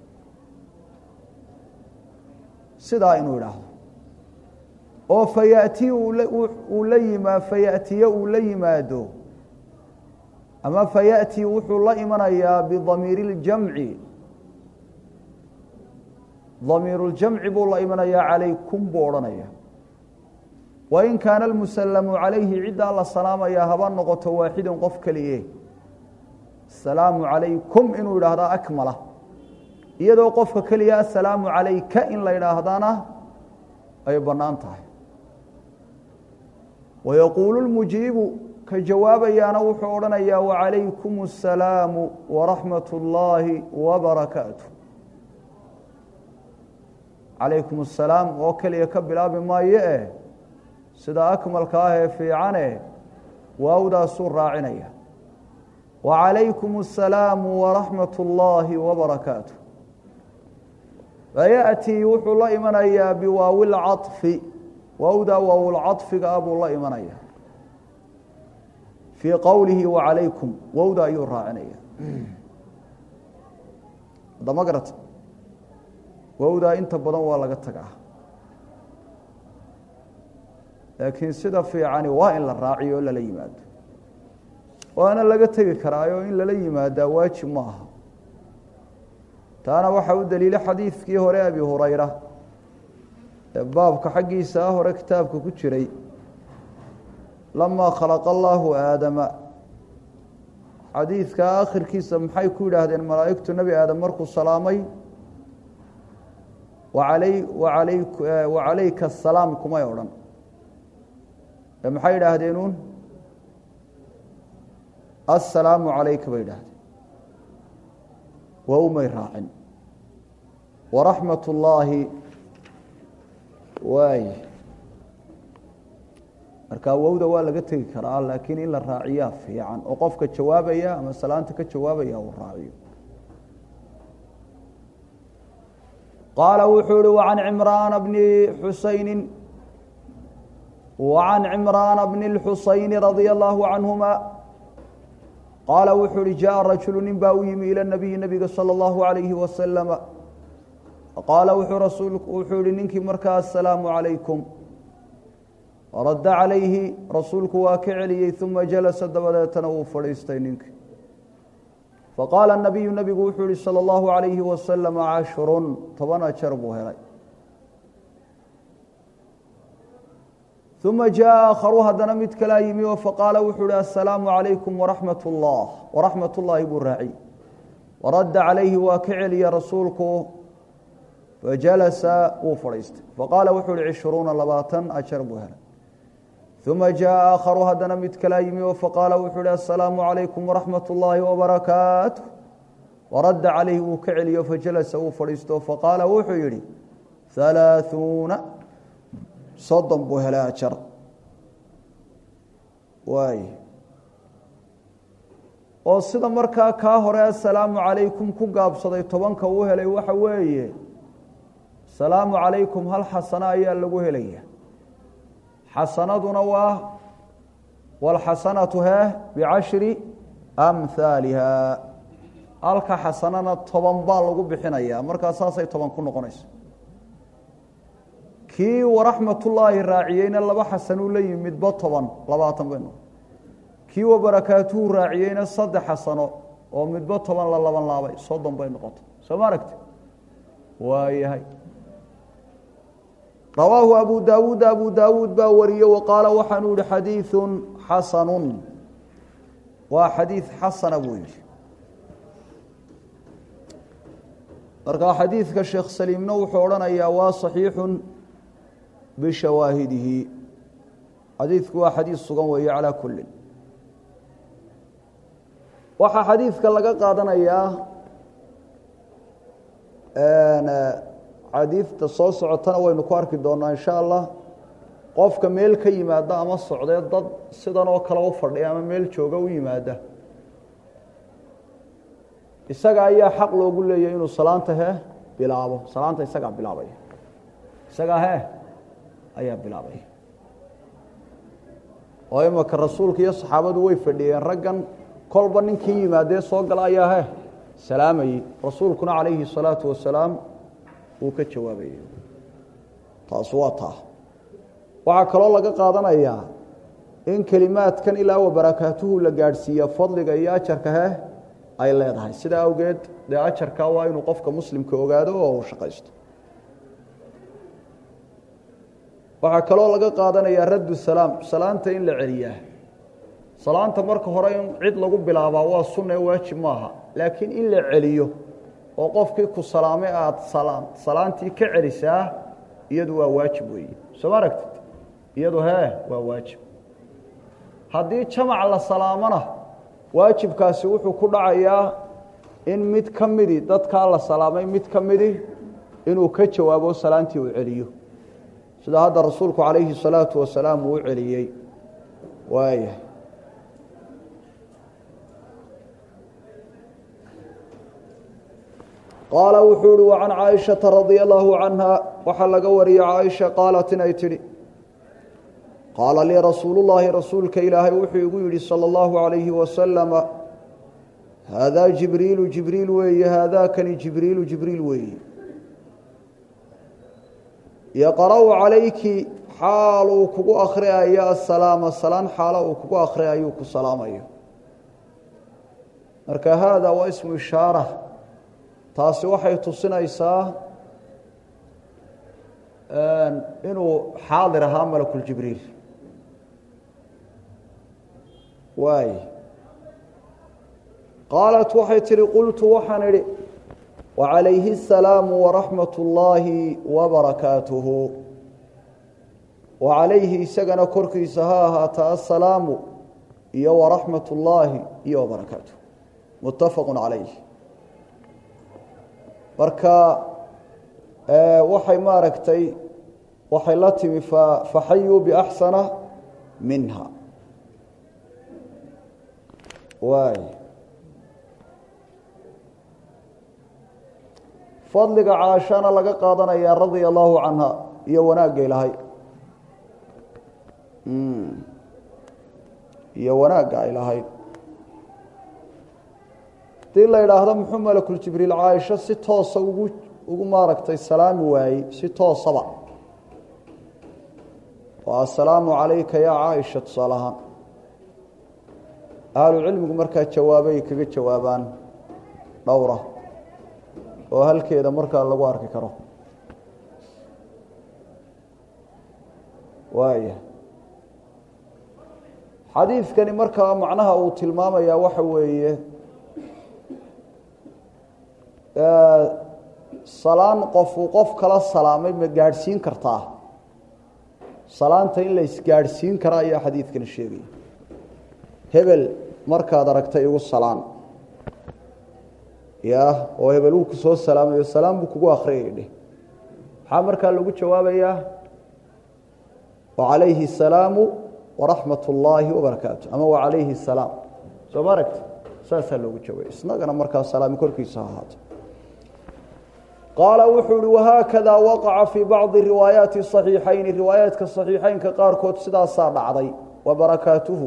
sidaa inuu idhaahdo oo fayatii uu la yimaa fayatiye uu la yimaado ama fayaأtii wuxuu la imanayaa bidamiiri اljamci damiiru اljamci buu la imanayaa calaykum buu odhanaya wain kaana almusallamu calayhi ciddaa la salaamayaa haba noqoto waaxidan qof keliye asalaamu calaykum inuu idhaahdaa akmala iyadoo qofka keliya assalaamu calayka in la idhaahdana ay bannaan tahay wayaquulu lmujiibu ka jawaabayaana wuxuu odhanayaa wacalaykum asalaamu waraxmat ullaahi wabarakaatu calaykum asalaam oo keliya ka bilaabi maayo eh sida akmalka ah ee fiicane waawdaasuu raacinaya wacalaykum asalaamu waraxmat ullaahi wabarakaatu fayaأtii wuxuu la imanayaa biwaawi lcaطfi waawdaa waawlcaطfiga ah buu la imanaya fii qowlihi wacalaykum wowda ayuu raacinaya adama garata wowdaa inta badan waa laga tagaa laakiin sida fiicani waa in la raaciyo o lala yimaado waana laga tegi karaayo in lala yimaadaa waajib ma aha taana waxaa u daliila xadiidkii hore abi hurayra ee baabka xaggiisa hore kitaabka ku jiray lamaa khalaqa allaahu aadama xadiidka akhirkiisa maxay ku yidhaahdeen malaa'igtu nebi aadam markuu salaamay waalay waalay wacalayka asalaam kumay odhan ee maxay idhaahdeen uun assalaamu calayka bay idhaahdeen waa umay raacin waraxmat ullaahi waay marka wowda waa laga tegi karaa laakiin in la raaciyaa fiican oo qofka jawaabaya ama salaanta ka jawaabaya uu raaciyo qaala wuxuu ihi wacan cimraana bni xusayni wacan cimraana bni اlxusayni radia allahu canhuma qaala wuxuu uhi jaءa rajulu nin baa u yimi ilى nabiyi nabiga salى اllahu alayhi wasalama qaala wuxuu rasuulku wuxuu yihi ninkii markaa asalaamu calaykum radda calayhi rasuulku waa ka celiyey uma jalasa dabadeetana wuu fadhiistay ninkii faqaala nabiyu nabigu wuxuu yihi salى اllahu alayhi wasalam cashrun toban ajar buu helay uma jaءa aakharu haddana mid kalaa yimi oo faqaala wuxuu ihi asalaamu calaykum waraxmat اllah waraxmat ullaahi buu raaciy waradda calayhi waa ka celiya rasuulku fajalasa wuu fadhiistay faqaala wuxuu ihi cishruuna labaatan ajar buu helay uma jaءa aakharu haddana mid kalaa yimi oo faqaala wuxuu ihi asalaamu calaykum waraxmat ullaahi wabarakaatu waradda calayhi wuu ka celiyo fajalasa wuu fadhiisto faqaala wuxuu yihi halaaثuuna soddon buu helay ajar waay oo sida markaa kaa hore asalaamu calaykum ku gaabsaday tobanka uu helay waxa weeye asalaamu calaykum hal xasano ayaa lagu helaya xasanaduna waa walxasanatu hee bicashri amhaaliha halka xasanana toban baa lagu bixinaya markaa saasay toban ku noqonayso kii waraxmatullaahi raaciyeyna laba xasanuu la yimi midba toban labaatan bay noqon kii wabarakaatuhu raaciyeyna saddex xasano oo midba toban la laban laabay soddon bay noqotay soo ma aragti waayahay rawaahu abu daawuud abu daawuud baa wariye wa qaala waxaanuu yihi xadiiثu xasanu waa xadiid xasana buu yihi markaa xadiidka sheekh saliimna wuxuu odhanayaa waa صaxiixu bishawaahidihi xadiidku waa xadiid sugan weeye calaa kulin waxaa xadiidka laga qaadanayaa xadiidta soo socotana waynu ku arki doonaa insha allah qofka meel ka yimaada ama socdee dad sidan oo kale u fadhiya ama meel jooga u yimaada isaga ayaa xaq loogu leeyahy inuu salaanta he bilaabo salaanta isagaa bilaabaya isagaa hee ayaa bilaabay oo imaka rasuulka iyo saxaabadu way fadhiyeen raggan kolba ninkii yimaadee soo gala ayaa hee salaamayey rasuulkuna calayhi الsalaatu wasalaam uu ka jawaabayay taas waa taa waxaa kaloo laga qaadanayaa in kelimaadkan ilaa wa barakaatuhu la gaadhsiiya fadliga iyo ajarka heh ay leedahay sidaa awgeed dee ajarka waa inuu qofka muslimka ogaado oo uu shaqaysto waxaa kaloo laga qaadanayaa raddu salaam salaanta in la celiyaa salaanta marka hore in cid lagu bilaabaa waa sunna ee waajib maaha laakiin in la celiyo oo qofkii ku salaamay aada salaantii ka celisaa iyadu waa waajib weeye soo ma aragtid iyadu hee waa waajib haddii jamac la salaamona waajibkaasi wuxuu ku dhacayaa in mid ka midi dadkaa la salaamay mid ka midi inuu ka jawaabo salaantii uu celiyo sida hadda rasuulku calayhi الsalaatu wasalaam uu u celiyey waaya qaala wuxuu uhi وcan caaishaةa radia allahu canha waxaa laga wariyey caaisha qaalat inay tidhi qaala lii rasuulu llaahi rasuulka ilaahay wuxuu igu yidhi salى اllahu عalayhi wasalama haadaa jibriilu jibriil weeye haadaakani jibriilu jibriil weeye yaqra'u calayki xaal uu kugu akhriayo asalaama salaan xaalo uu kugu akhriayuu ku salaamayo marka haada waa ismu ishaara taasi waxay tusinaysaa inuu xaadir ahaa malakuljibriil waay qaalat waxay tihi qultu waxaan idhi wacalayhi asalaamu waraxmat ullaahi wabarakaatuhu wacalayhi isagana korkiisa ha ahaata assalaamu iyo waraxmat ullaahi iyo wabarakaatuh muttafaqu calayh marka waxay maaragtay waxay la timi faxayuu biaxsana minha waay fadliga caashana laga qaadanaya radia allahu canha iyo wanaagga ilahay iyo wanaagga ay lahayd hadii la idhaahdo muxuu malakuljibriil caaisho si toosa ugu ugu maaragtay salaami waayey si toosaba waa assalaamu calayka yaa caaisha tusaale ahaan ahlu cilmigu markaa jawaabay kaga jawaabaan dhowra oo halkeeda markaa lagu arki karo waaya xadiidkani markaa macnaha uu tilmaamayaa waxa weeye salaan qofuu qof kala salaamay ma gaadhsiin kartaa salaanta in la isgaadhsiin kara ayaa xadiidkani sheegaya hebel markaad aragtay igu salaan ya oo hebel uu ku soo salaamayo salaam buu kugu akhriyay dheh maxaa markaa lagu jawaabayaa wacalayhi asalaamu waraxmat ullaahi wabarakaatu ama wacalayhi asalaam soo ma aragti saasaa loogu jawaabay isnagana markaa salaami korkiisa ahaato qaala wuxuu uhi wahaakada waqaca fii bacdi riwaayaati صaxiixayni riwaayaadka صaxiixeynka qaarkood sidaasaa dhacday wa barakaatuhu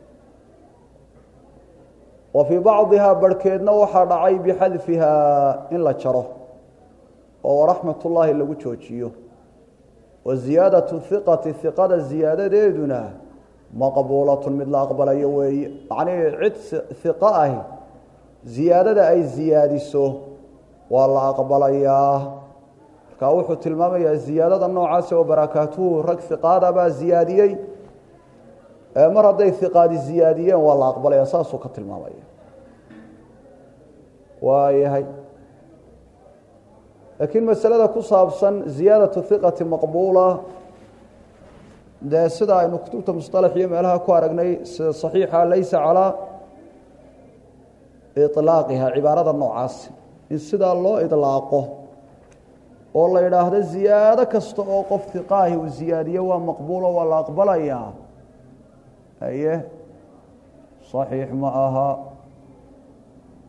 wa fii bacdihaa barhkeedna waxaa dhacay bixadfihaa in la jaro oo waraxmat ullaahi lagu joojiyo wa ziyaadatu hiqati hiqada ziyaadadeeduna maqbuulatun mid la aqbalayo weeye macnihii cid hiqo ahi ziyaadada ay ziyaadiso waa la aqbalayaa markaa wuxuu tilmaamayaa ziyaadada noocaasi oo barakaatuhu rag hiqaada baa ziyaadiyey mar hadday hiqaadi ziyaadiyeen waa la aqbalaya saasuu ka tilmaamaya waayahay laakiin masalada ku saabsan ziyaadatu hiqati maqbuula dee sida aynu kutubta musطalax iyo meelaha ku aragnay sida صaxiixa laysa calaa iطlaaqiha cibaarada noocaasi in sidaa loo idlaaqo oo la yidhaahdo ziyaado kasta oo qof hiqaahi uu ziyaadiyo waa maqbuulo waa la aqbalayaa aye صaxiix ma aha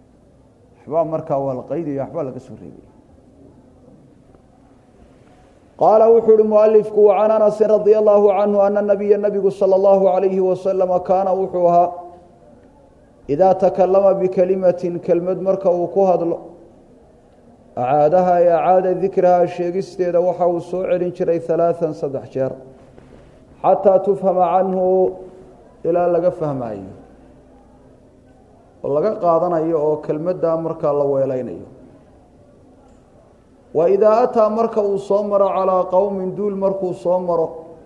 waxbaa markaa waa la qaydaya waxbaa laga soo reebaya qaala wuxuu uhi mualifku can anasin radia allahu canhu ana nabiya nabigu sala allahu alayhi wasalama kaana wuxuu ahaa idaa takalama bikelimatin kelmad marka uu ku hadlo acaadaha ee acaada dikraha sheegisteeda waxa uu soo celin jiray halaaan saddex jeer xataa tufhama canhu ilaa laga fahmaayo oo laga qaadanayo oo kelmaddaa markaa la weelaynayo wa idaa ataa marka uu soo maro calaa qowmin duul markuu soo maro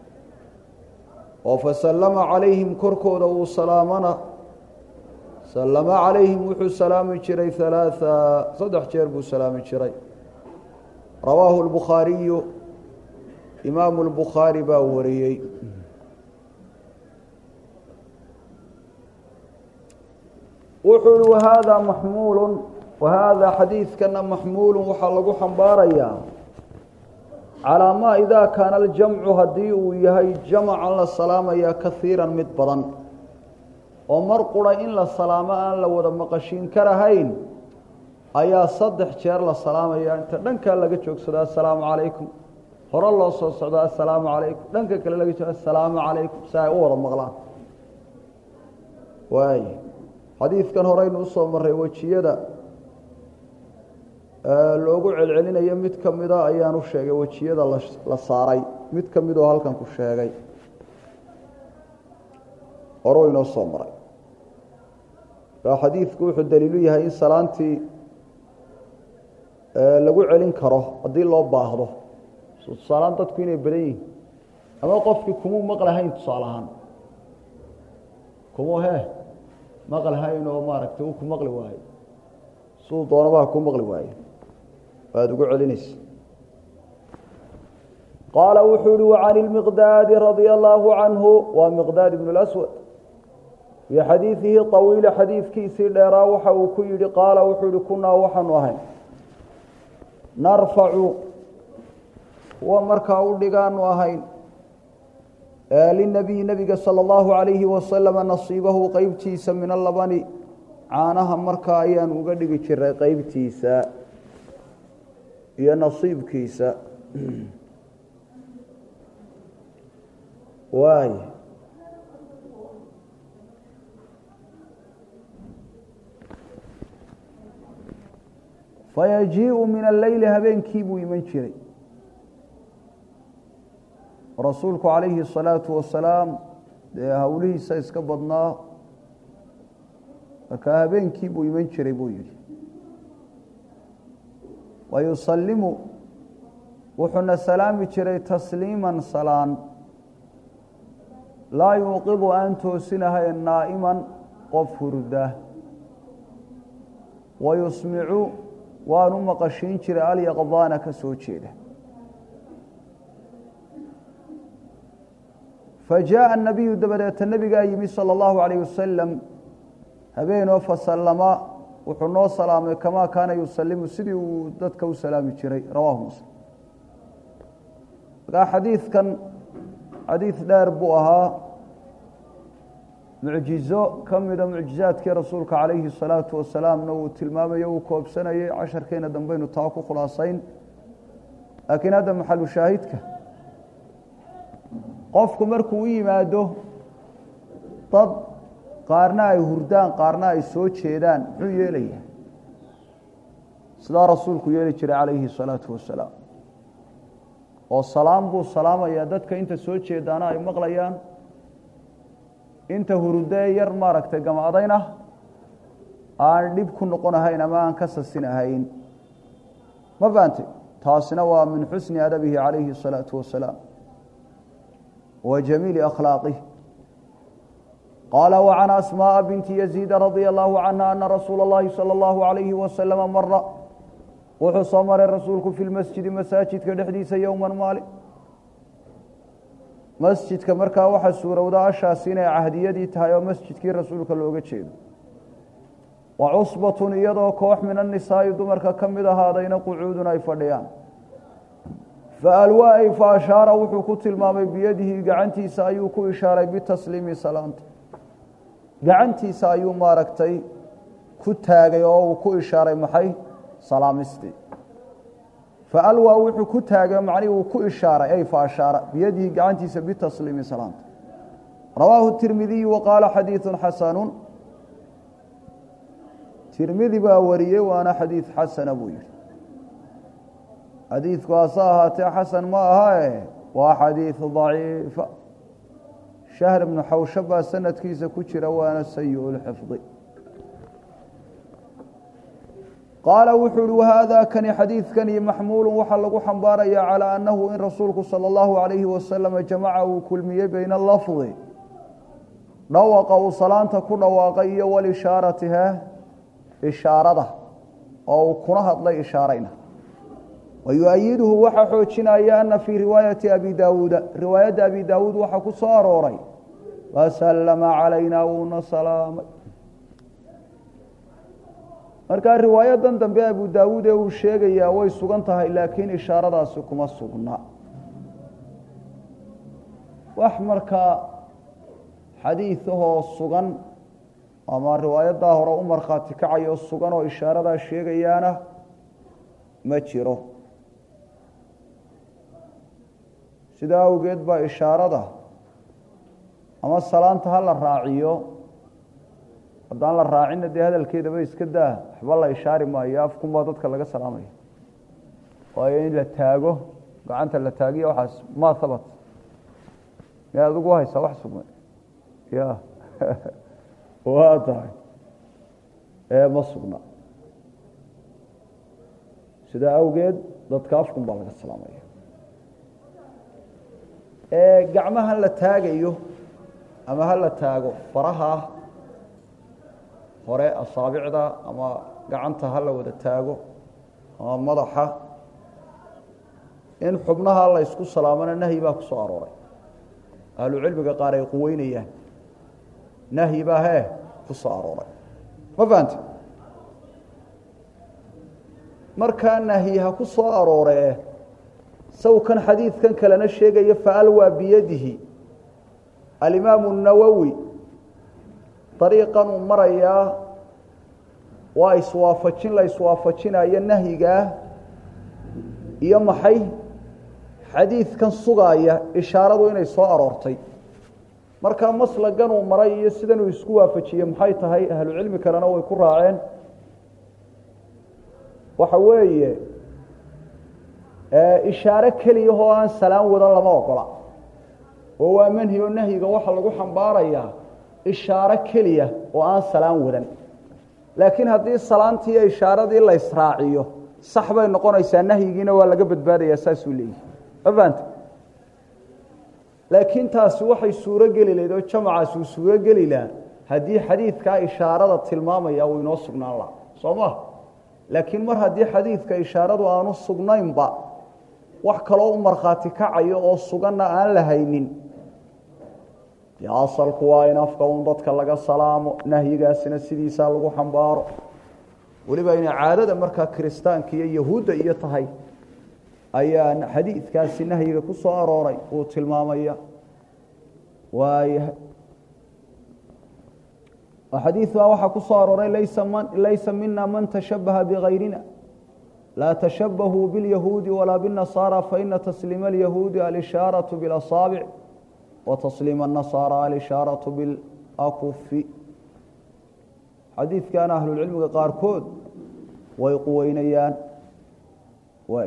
oo fasallama calayhim korkooda uu salaamana sallama calayhim wuxuu salaami jiray halaaa saddex jeer buu salaami jiray rawaahu lbukhaariyu imaamu lbukhaari baa wariyey wuxuu ihi wahaadaa maxmuulu wahaadaa xadiidkana maxmuulu waxaa lagu xambaarayaa calaa maa idaa kaana aljamcu haddii uu yahay jamacan la salaamayaa kaiiran mid badan oo mar qura in la salaamo aan la wada maqashiin karahayn ayaa saddex jeer la salaamaya inta dhankaa laga joogsado assalaamu calaykum hore loo soo socdo assalaamu calaykum dhanka kale laga joogo assalaamu calaykum si ay u wada maqlaan waay xadiidkan horeynu usoo maray wejiyada loogu celcelinayo mid ka mida ayaan u sheegay wejiyada la saaray mid ka midoo halkan ku sheegay horuu inoo soo maray kaa xadiidku wuxuu daliilu yahay in salaantii lagu celin karo haddii loo baahdo tusaalaan dadku inay badan yihin ama qofkii kumuu maqlahayn tusaale ahaan kumuu he maqlhayn oo maaragtay uu ku maqli waayo siduu doonabaa ku maqli waayo waad ugu celinaysa qaala wuxuu ihi وcan الmiqdaadi radيa اllaahu canhu waa miqdaad ibn اlأswad fii xadiidihi طawiila xadiidkiisii dheeraa waxa uu ku yihi qaala wuxuu ihi kunaa waxaanu ahayn narfacu kuwa markaa u dhigaanu ahayn linabiyi nabiga salى اllahu عalayhi wasalama nasiibahu qeybtiisa min alabani caanaha markaa ayaanu uga dhigi jiray qeybtiisa iyo nasiibkiisa waay fayajiiءu min alleyli habeenkii buu iman jiray rasuulku calayhi الsalaaةu wasalaam dee howlihiisa iska badnaa markaa habeenkii buu iman jiray buu yihi wayusalimu wuxuuna salaami jiray tasliima salaan laa yuuqidu aan toosinahayn naa'iman qof hurda wayusmicu waanu maqashiin jiray alyaqdaana ka soo jeeda fajaءa الnabiyu dabadeeta nebigaa yimi salى اllahu عalayه wasalam habeenoo fasalama wuxuu noo salaamay kamaa kaana yusalimu sidii uu dadka u salaami jiray rawahu muslim markaa xadiidkan xadiid dheer buu ahaa mucjizo ka mida mucjizaadkii rasuulka calayhi الsalaatu wasalaamna uu tilmaamayo uu koobsanayay casharkeena dambeynu taa ku khulaasayn laakiin hadda maxalu shaahidka qofku markuu u yimaado dad qaarna ay hurdaan qaarna ay soo jeedaan muxuu yeelaya sidaa rasuulku yeeli jiray calayhi الsalaatu wasalaam oo salaam buu salaamayaa dadka inta soo jeedaana ay maqlayaan inta hurdee yar maaragtay gamadayna aan dhib ku noqon ahayn ama aan ka sasin ahayn ma fahamtay taasina waa min xusni adabihi calayhi الsalaaةu wasalaam wa jamiili akhlaaqih qaala وcan asmaaءa binti yaziida radia allahu canha ana rasuula اllahi salى اllahu عalayhi wasalama mara wuxuu soo maray rasuulku fi lmasjidi masaajidka dhexdiisa yowma maalin masjidka markaa waxaa suurowda ashaasi inay cahdiyadii tahay oo masjidkii rasuulka looga jeedo wa cusbatun iyadoo koox min annisaa'i dumarka ka mid ahaadayna qucuudun ay fadhiyaan faalwaay fa ashaara wuxuu ku tilmaamay biyadihi gacantiisa ayuu ku ishaaray bitasliimi salaanta gacantiisa ayuu maaragtay ku taagay oo uu ku ishaaray maxay salaamistii faalwaa wuxuu ku taagay macnihi uu ku ishaaray ay fa ashaara biyadihi gacantiisa bitasliimi salaanta rawaahu tirmidiyu wa qaala xadiidu xasanu tirmidi baa wariyey waana xadiid xasana buu yihi xadiidku hase ahaatee xasan ma ahae waa xadiid daciifa shahr ibnu xawsha baa sanadkiisa ku jira waana sayi lxifdi qaala wuxuu uhi wahaadaa kani xadiidkani maxmuulu waxaa lagu xambaaraya calaa annahu in rasuulku sala allahu alayhi wasalama jamaca uu kulmiyey bayna lafdi dhawaqa uu salaanta ku dhawaaqay iyo walishaaratiha ishaarada oo uu kuna hadlay ishaarayna wayuayiduhu waxaa xoojinaya ana fii riwaayati abi daawuuda riwaayadda abi daawuud waxaa ku soo arooray wasalama calayna wuuna salaamay markaa riwaayadan dambe abu daawuud ee uu sheegayaa way sugan tahay laakiin ishaaradaasi kuma sugna wax markaa xadiidahoo sugan ama riwaayadaa hore u markhaati kacayo sugan oo ishaaradaa sheegayaana ma jiro sidaa awgeed baa ishaarada ama salaanta ha la raaciyo haddaan la raacinna dee hadalkeedaba iska daa waxba la ishaari maayo afkunbaa dadka laga salaamaya waayo in la taago gacanta la taagiya waxaas ma habat miyaad adigu haysaa wax sugmay ya waa tahay ee ma sugna sidaa awgeed dadka afkun baa laga salaamaya gacmahan la taagayo ama ha la taago faraha hore asaabicda ama gacanta ha la wada taago ama madaxa in xubnaha la ysku salaamana nahyi baa ku soo arooray ahlucilmiga qaar ay quweynayaan nahyi baa hee ku soo arooray ma fahamte markaa nahyi ha ku soo arooree sawkan xadiidkan kalena sheegaya faalwaa biyadihi alimaamu nawowi dariiqan uu marayaa waa iswaafajin la iswaafajinayo nahyigaa iyo maxay xadiidkan sugaaya ishaaradu inay soo aroortay markaa maslagan uu maray iyo sidan uu isku waafajiyey maxay tahay ahlucilmi kalena way ku raaceen waxa weeye ishaare keliyahoo aan salaan wadan lama ogola oo waa manhi oo nahyiga waxaa lagu xambaarayaa ishaaro keliya oo aan salaan wadan laakiin haddii salaantii iyo ishaaradii la israaciyo sax bay noqonaysaa nahyigiina waa laga badbaadayaa saasuu leeyihi ma fahanta laakiin taasi waxay suuro geli lahayd oo jamacaasi uu suuro geli lahaa haddii xadiidkaa ishaarada tilmaamaya uu inoo sugnaan laha soo ma laakiin mar haddii xadiidka ishaaradu aanu sugnaynba wax kaloo u markhaati kacayo oo suganna aan la haynin dee asalku waa in afka un dadka laga salaamo nahyigaasina sidiisaa lagu xambaaro weliba inay caadada markaa kiristaanka iyo yahuudda iyo tahay ayaa xadiidkaasi nahyiga ku soo arooray uu tilmaamaya waayahay xadiidbaa waxaa ku soo arooray laysa mina man tashabaha bikayrina laa tashabahuu biاlyahuudi walaa bالnasaara faina tasliima اlyahuudi alishaaraةu biاlasaabic wa tasliima الnasaara alishaaraةu biاlakufi xadiidkana ahlulcilmiga qaarkood way quweynayaan waay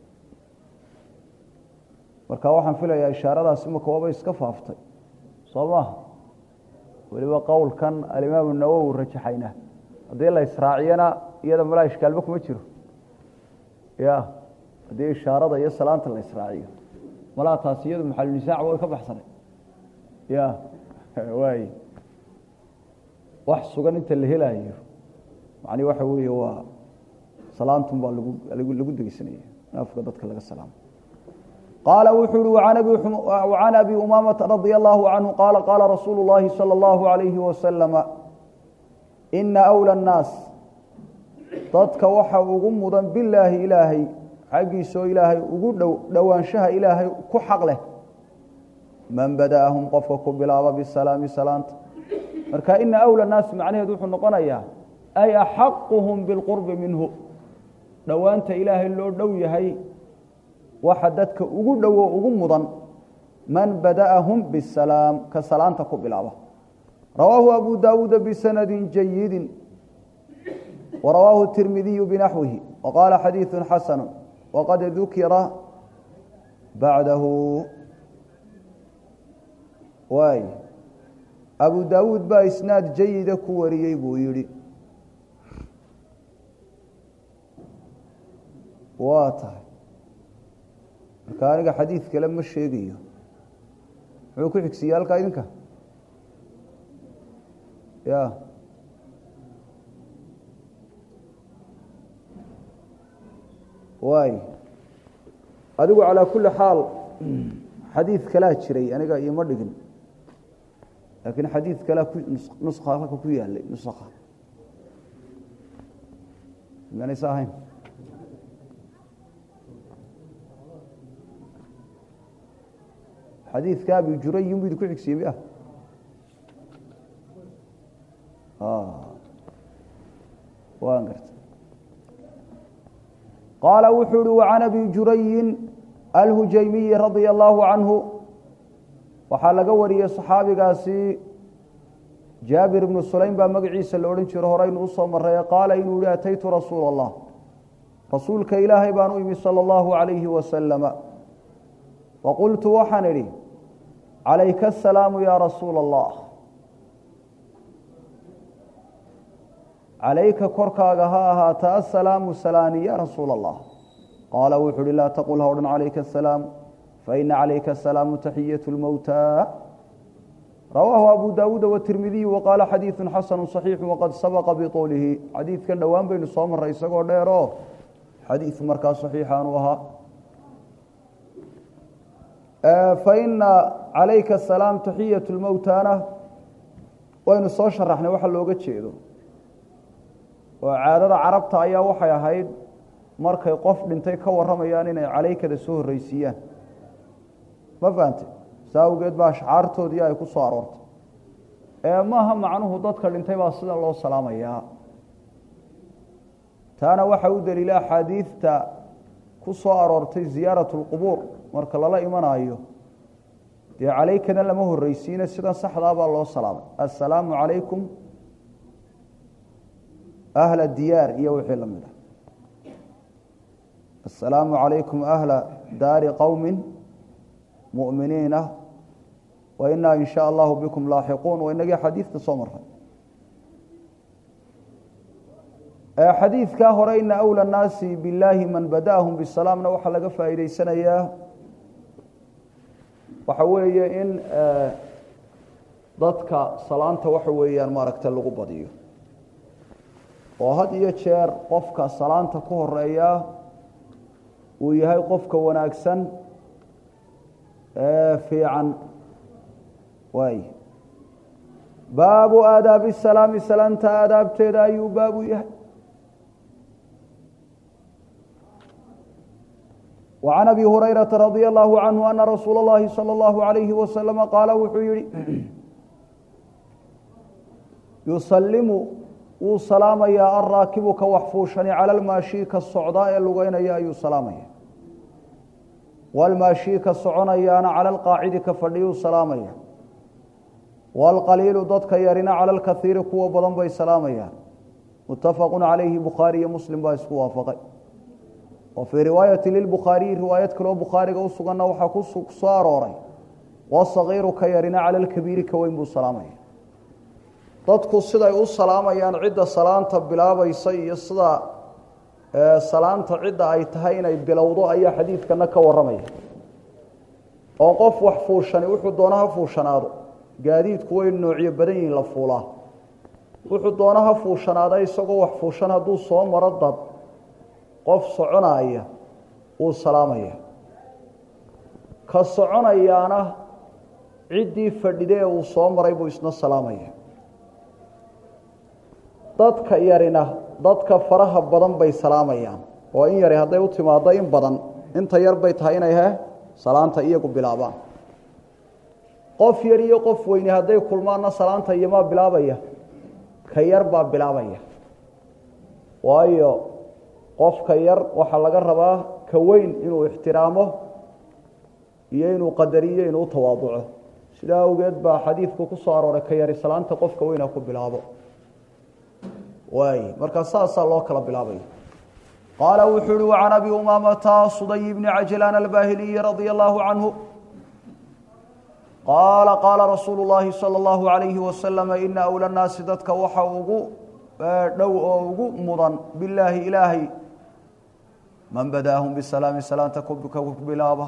marka waxaan filayaa ishaaradaasi marka waaba iska faaftay soo maha weliba qowlkan alimaamu nawowi rajaxayna haddii la israaciyana iyada malaa ishkaalba kuma jiro ya haddii ishaarada iyo salaanta la israaciyo malaa taasi iyadu maxalunisaac way ka baxsanay ya waay wax sugan inta la helaayo macni waxa weeye waa salaantun baa lagu lagu degeysanaya naafka dadka laga salaamo qaala wuxuu uhi وعan abi umaamata radي الlahu canhu qaala qaala rasuulu الlahi salى الlahu عalayhi wasalama ina أwlى الnaas dadka waxa ugu mudan bilaahi ilaahay xaggiisoo ilaahay ugu dhow dhowaanshaha ilaahay ku xaq leh man bada'ahum qofka ku bilaaba bisalaami salaanta marka ina أwlى الnaas macnaheedu wuxuu noqonayaa ay axaquhum biاlqurbi minhu dhowaanta ilaahay loo dhow yahay waxa dadka ugu dhowo ugu mudan man bada'ahum bisalaam ka salaanta ku bilaaba rawaahu abu daawuuda bisanadi jayidi warawaahu tirmidiyu binaxwihi waqaala xadiidu xasanu waqad dukira bacdahu waay abu daawuud baa isnaad jayida ku wariyey buu yidhi waa tahay marka aniga xadiid kale ma sheegayo muxuu ku xigsiiye halkaa idinka ya waay adigu calaa kulli xaal xadiid kalaa jiray aniga ioma dhigin laakiin xadiid kalea nuska halka ku yaalay nusakha manaysa ahayn xadiidka abi jurayin bu idinku xigsiye miya waan garta qaala wuxuu uhi wacan abi jurayin alhujaymiyi radia allaahu canhu waxaa laga wariyey saxaabigaasi jaabir ibnu sulaym baa magaciisa la odhan jiro horeynu usoo maray qaala inuu yihi ataytu rasuula allah rasuulka ilaahay baan u imi sala allahu calayhi wasalama faqultu waxaan idhi calayka asalaamu yaa rasuula allah calayka korkaaga ha ahaata assalaamu salaani ya rasuula allah qaala wuxuu uhi laa taqul ha odhan calayka asalaam faina calayka asalaamu taxiyatu lmowta rawaahu abu daawuuda watirmidiyu waqaala xadiidu xasanu صaxiixu waqad sabaqa biطuulihi xadiidkan dhowaan baynu soo maray isagoo dheero xadiid markaa صaxiixaanu ahaa faina calayka asalaam taxiyatu lmowtana waynu soo sharaxnay waxa looga jeedo oo caadada carabta ayaa waxay ahayd markay qof dhintay ka warramayaan inay calaykada soo horreysiiyaan ma fahante saa awgeed baa ashcaartoodii ay ku soo aroortay ee maaha macnuhu dadka dhintay baa sida loo salaamayaa taana waxaa u daliila axaadiidta ku soo aroortay ziyaarat اlqubuur marka lala imanayo dee calaykana lama horreysiina sidan saxdaa baa loo salaamay assalaamu calaykum ahla diyaar iyo wixii la mid ah assalaamu calaykum ahla daari qowmi mu'miniina wa inaa in sha allahu bikum laaxiquun waa inagii xadiidka soo maray xadiidkaa hore ina awla nnaasi billaahi man bada'ahum bisalaamna waxaa laga faa'iideysanayaa waxa weeye in dadka salaanta waxa weeyaan maaragta lagu badiyo oo had iyo jeer qofka salaanta ku horeeya uu yahay qofka wanaagsan ee fiican waay baabu aadaabi salaami salaanta aadaabteeda ayuu baabu yahay وعن أبي هريرة رضي الله عنه أن رsuuل اللhi صلى الله عليه وسلم qاaل wuxuu yihi يusلم wuu salaamayaa الraakibu ka wax fuushani calى اlmaashi ka socdaa ee lugeynaya ayuu salaamaya wاlmaashi ka soconayaana calى اlqaacidi ka fadhiyuu salaamaya wاlqaliilu dadka yarina calى اlkahiiri kuwa badan bay salaamayaan mutafaq عalayhi bukhaari iyo muslim baa isku waafaqay wa fii riwaayati lilbukhaariyi riwaayad kaloo bukhaariga u suganna waxaa ku soo arooray wasagiiru ka yarina cala lkabiiri ka weyn buu salaamaya dadku siday u salaamayaan cidda salaanta bilaabaysa iyo sida salaanta cidda ay tahay inay bilowdo ayaa xadiidkana ka warramaya oo qof wax fuushani wuxuu doona ha fuushanaado gaadiidku way noocyo badan yihiin la fuulaa wuxuu doona ha fuushanaada isagoo wax fuushan hadduu soo maro dad qof soconaya wuu salaamaya ka soconayaana ciddii fadhide ee uu soo maray buu isna salaamaya dadka yarina dadka faraha badan bay salaamayaan oo in yari hadday u timaado in badan inta yar bay tahay inay he salaanta iyagu bilaabaan qof yar iyo qof weyni hadday kulmaanna salaanta iyomaa bilaabaya ka yar baa bilaabaya waayo qofka yar waxaa laga rabaa ka weyn inuu ixtiraamo iyo inuu qadariyo inuu tawaaduco sidaa awgeed baa xadiidku ku soo arooray ka yari salaanta qofka weyna ku bilaabo waay markaa saasaa loo kala bilaabaya qaala wuxuu uhi wacan abi umaamata suday bni cajlaan albahiliyi radia allahu canhu qaala qaala rasuulu llaahi sala allahu alayhi wasalama ina awla nnaasi dadka waxa ugu dhow oo ugu mudan bilaahi ilaahay man badaahum bisalaami salaanta ku bilaaba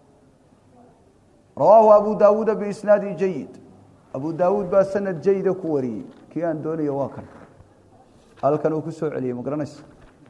rawaahu abu daawuuda biisnaadi jayid abu daawuud baa sanad jayida ku wariyey kii aan doonayo waa kan halkan uu ku soo celiyey ma garanaysa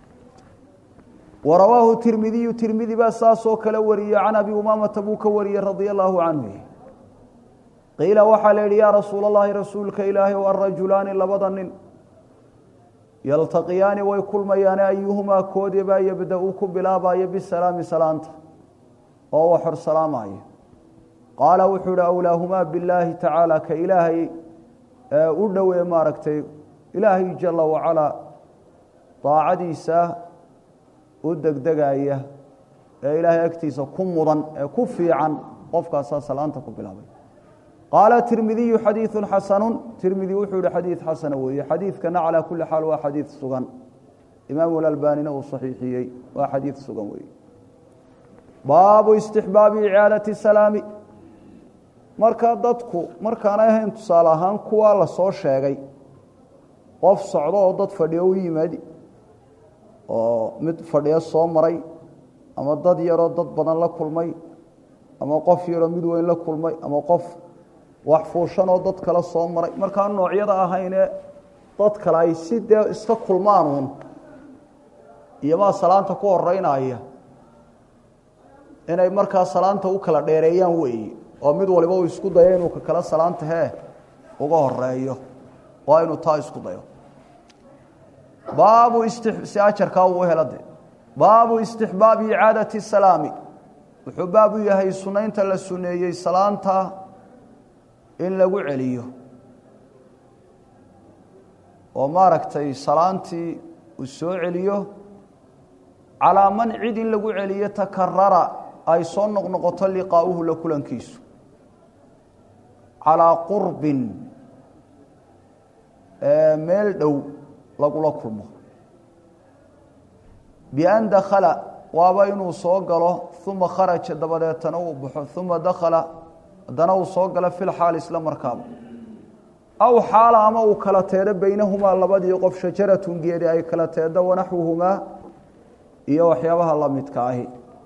wa rawaahu tirmidiyu tirmidi baa saasoo kale wariyey can abi umaamata buu ka wariyey radia allaahu canhu qiila waxaa la yidhi yaa rasuula allahi rasuulka ilaahay o arajulaani labada nin yaltaqiyaani way kulmayaane ayuhumaa koodibaa yabda-u ku bilaabayo bisalaami salaanta oo waxor salaamaayo qaala wuxuu ihi awlaahumaa billaahi tacaala ka ilaahay u dhowee maaragtay ilaahay jala wacalaa daacadiisa u degdegaya ee ilaahay agtiisa ku mudan ee ku fiican qofkaasaa salaanta ku bilaabay qaala tirmidiyu xadiidu xasanu tirmidi wuxuu yihi xadiid xasana weeye xadiidkana calaa kuli xaal waa xadiid sugan imaamu lalbanina uu saxiixiyey waa xadiid sugan weeye baabu istixbaabi icaadati salaami marka dadku markaanay ahayn tusaale ahaan kuwaa la soo sheegay qof socdo oo dad fadhiyo u yimaadi oo mid fadhiyo soo maray ama dad yaroo dad badan la kulmay ama qof yaroo mid weyn la kulmay ama qof wax fuushanoo dad kale soo maray markaa noocyada ahaynee dad kale ay si dee iska kulmaanuun iyomaa salaanta ku horeynaya inay markaa salaanta u kala dheereeyaan weeye oo mid waliba uu isku dayo inuu ka kale salaanta hee uga horeeyo waa inuu taa isku dayo baabu si ajarkaa uu helo de baabu istixbaabi icaadati salaami wuxuu baab u yahay sunaynta la suneeyey salaanta in lagu celiyo oo maaragtay salaantii uu soo celiyo calaa man cid in lagu celiyo takarara ay soo noqnoqoto liqaa'uhu la kulankiisu calaa qurbin meel dhow lagula kulmo bian dakhala waaba inuu soo galo uma kharaja dabadeetana uu baxo uma dakhala haddana uu soo galo fil xaal isla markaaba aw xaala ama uu kala teedo beynahumaa labadii qof shajaratun geedi ay kala teedo wanaxwuhumaa iyo waxyaabaha la midka ahi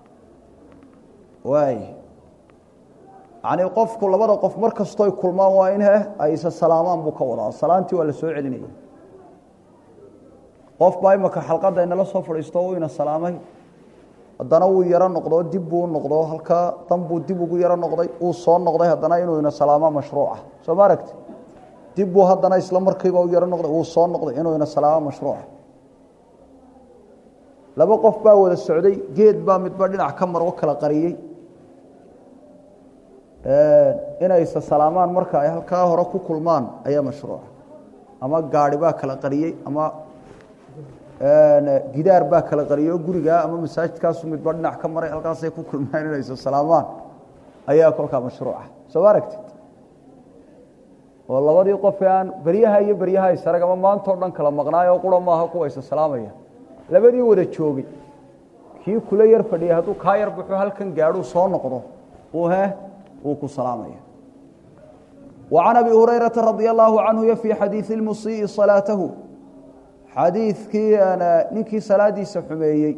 waay yacnii qofku labada qof mar kastoy kulmaan waa in heh ay isa salaamaan buu ka wadaa salaantii waa la soo celinaya qof baa imaka xalqadda inala soo fadhiisto uu ina salaamay haddana wuu yaro noqdo dib buu noqdo halkaa dan buu dib ugu yaro noqday uu soo noqday haddana inuu ina salaamo mashruuca soo ma aragti dib buu haddana isla markiiba u yaro noqday uu soo noqday inuu ina salaamo mashruuca laba qof baa wada socday geed baa midba dhinac ka mar oo kala qariyey inaysa salaamaan marka ay halkaa hore ku kulmaan ayaa mashruuca ama gaari baa kala qariyey ama gidaar baa kala qariyey oo gurigaa ama masaajidkaasu midba dhinac ka maray halkaasay ku kulmaan inaysa salaamaan ayaa kolkaa mashruuca soo ma aragtid oo labadii qof aan beryaha iyo beryaha isarag ama maantao dhan kala maqnaayo qura maaha kuwaysa salaamaya labadii wada joogay kii kula yar fadhiyay hadduu kaa yar baxo halkan gaadhuu soo noqdo uu he uu ku salaamaya wa can abi hurayrata radia allaahu canhu fii xadiidi lmusii'i salaatahu xadiidkii ninkii salaadiisa xumeeyey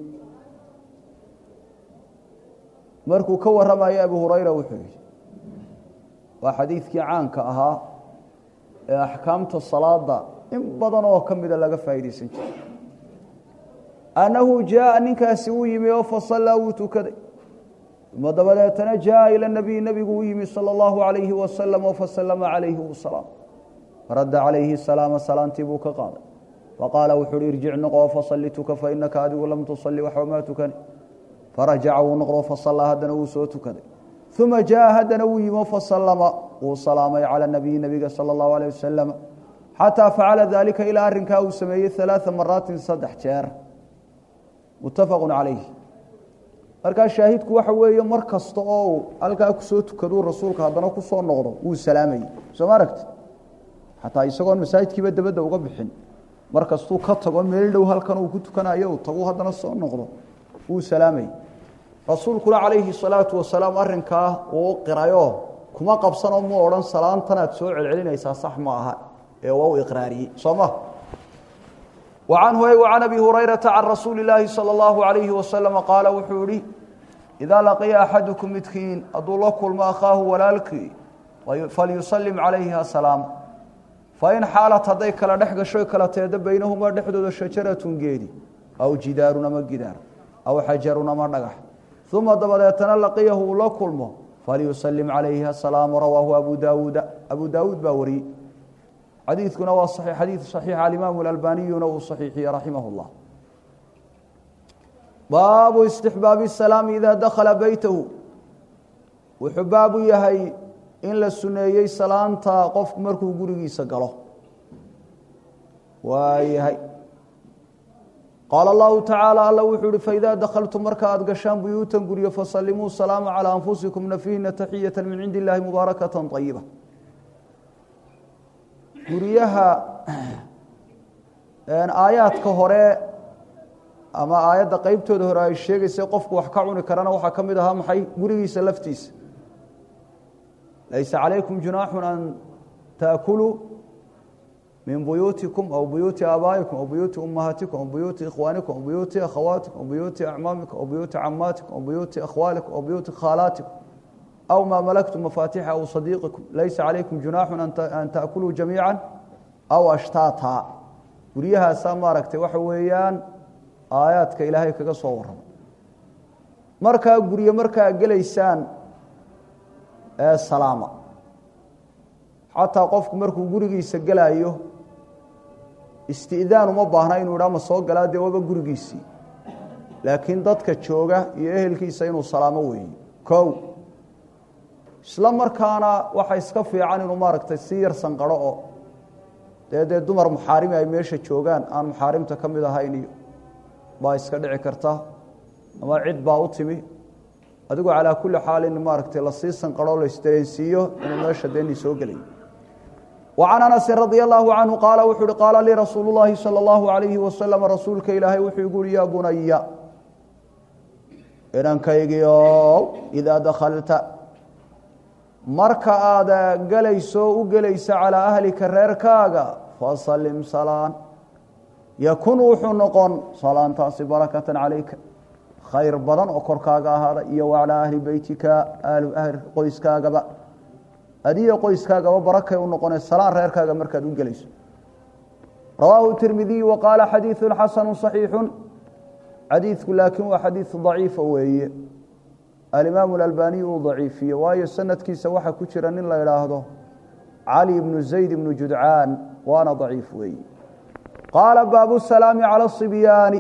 markuu ka warramayo abu hurayra wuxuu yihi waa xadiidkii caanka ahaa ee axkaamta salaada in badan oo ka mida laga faa'iidaysan jiray annahu jaaa ninkaasi uu yimi oo fasallaa wuu tukaday uma dabadeetana jaaa ila nabiy nebigu u yimi sala allahu alayhi wasalam oo fasalama calayhi wasalaam faradda calayhi salaama salaantii buu ka qaaday faqaala wuxu uhi irjic noqoo fasalli tuka fainaka adigu lam tusalli waxba maa tukani farajaca wuu noqdo fasallaa haddana wuu soo tukaday uma jaaa haddana wuu yimi fasallama wuu salaamay cala nabiyi nebiga sala allahu alayh wasalam xataa facala daalika ilaa arrinkaa uu sameeyey alaaa maraatin saddex jeer muttafaqu calayh markaa shaahidku waxa weeye mar kasta oo uu halkaa kusoo tukaduu rasuulka haddana kusoo noqdo wuu salaamayey soo ma aragti xataa isagoon masaajidkiiba dabadda uga bixin mar kastuu ka tago meel dhow halkan uu ku tukanayo uu tagu haddana soo noqdo wuu salaamayey rasuulkuna calayhi salaatu wasalaam arrinkaa uu qirayo kuma qabsanoo mu odhan salaantanaad soo celcelinaysaa sax ma aha ee waa u iqraariyey soo ma وعنه وعن أبي هريرة عن رسuuل اللahi صلى الله عليه وسلم قاaل wuxuu ihi إذا لقيa أحadكم midkiin haduu la kulmo أkhaahu walaalkii falyuسلم عalayha سلاam fain xaalat hadday kala dhex gasho kala teedo baynahumaa dhexdooda شhaجaraة geedi aw jidaarun ama gidaar aw xajarun ama dhagax ثuma dabadeetana laqiyahu uu la kulmo falyuسلم عalayha سلاam rawaahu abu daawuuda abu daawuud baa wariyey xadiidkuna waa xadiid صaxiix alimaamu اlalbaniyuna uu صaxiixiye raximah اllah baabu istixbaabi الsalaami ida dakhala beytahu wuxuu baabu yahay in la suneeyey salaanta qofku markuu gurigiisa galo waa yahay qaala اllahu tacaala alla wuxuu uhi faida dakhaltum marka aad gashaan buyuutan guryo fasalimuu salaama calىa anfusikum nafihina taxiyata min cindi اllahi mubaarakata طayiba guryaha aayaadka hore ama aayadda qeybtooda hore ay sheegaysa qofku wax ka cuni karana waxaa ka mid ahaa maxay gurigiisa laftiisa laysa calaykum junaaxun an taakuluu min buyuutikum aw buyuuti aabaa'ikum aw buyuuti ummahaatikum aw buyuuti ikhwaanikum aw buyuuti akhawaatikum aw buyuuti acmaamikum aw buyuuti camaatikum aw buyuuti akhwaalikum aw buyuuti khaalaatikum aw maa malaktum mafaatixa aw sadiiqikum laysa calaykum junaaxun an taakuluu jamiica aw ashtaata guryahaasaa maaragtay waxa weeyaan aayaadka ilaahay kaga soo warrama markaa gurye markaa gelaysaan ee salaama xataa qofku markuu gurigiisa gelaayo isti'daan uma baahna inuu idhaa ma soo galaa dee waba gurigiisii laakiin dadka jooga iyo ehelkiisa inuu salaamo weeye kow isla markaana waxa iska fiican inuu maaragtay si yar sanqaro oo dee dee dumar muxaarimi ay meesha joogaan aan muxaarimta ka mid ahayn iyo baa iska dhici karta ama cid baa u timi adigu calaa kulli xaal in maaragtay lasii sanqarho la isdareensiiyo inuu meesha deeni soo gelay وعن أنس رضي الله عنه قال وxuu hi قاaل لي رsuuل اللhi صلى الله عليه وسلم رasuulka ilaahay wuxuu igu uhi ya bunaya inankaygiiow إidaa dakلta marka aada gelayso u gelaysa calىa أhlika reerkaaga fasalim salaan yakun wuxuu noqon salaantaasi barakatan calayka khayr badan oo korkaaga ahaada iyo waclaa ahli beytika ahlu ahl qoyskaagaba adiyo qoyskaagaba barakay u noqone salaan reerkaaga markaad u gelayso rawaahu tirmidiy wa qaala xadiidu xasanu صaxiixu xadiidku laakiin waa xadiid daciifa weeye alimaamu اlalbaniy uu daciifiye waayo sanadkiisa waxaa ku jira nin la idhaahdo cali bnu zayd bnu judcaan waana daciif weeye qaala baabu salaami calى الصibyaani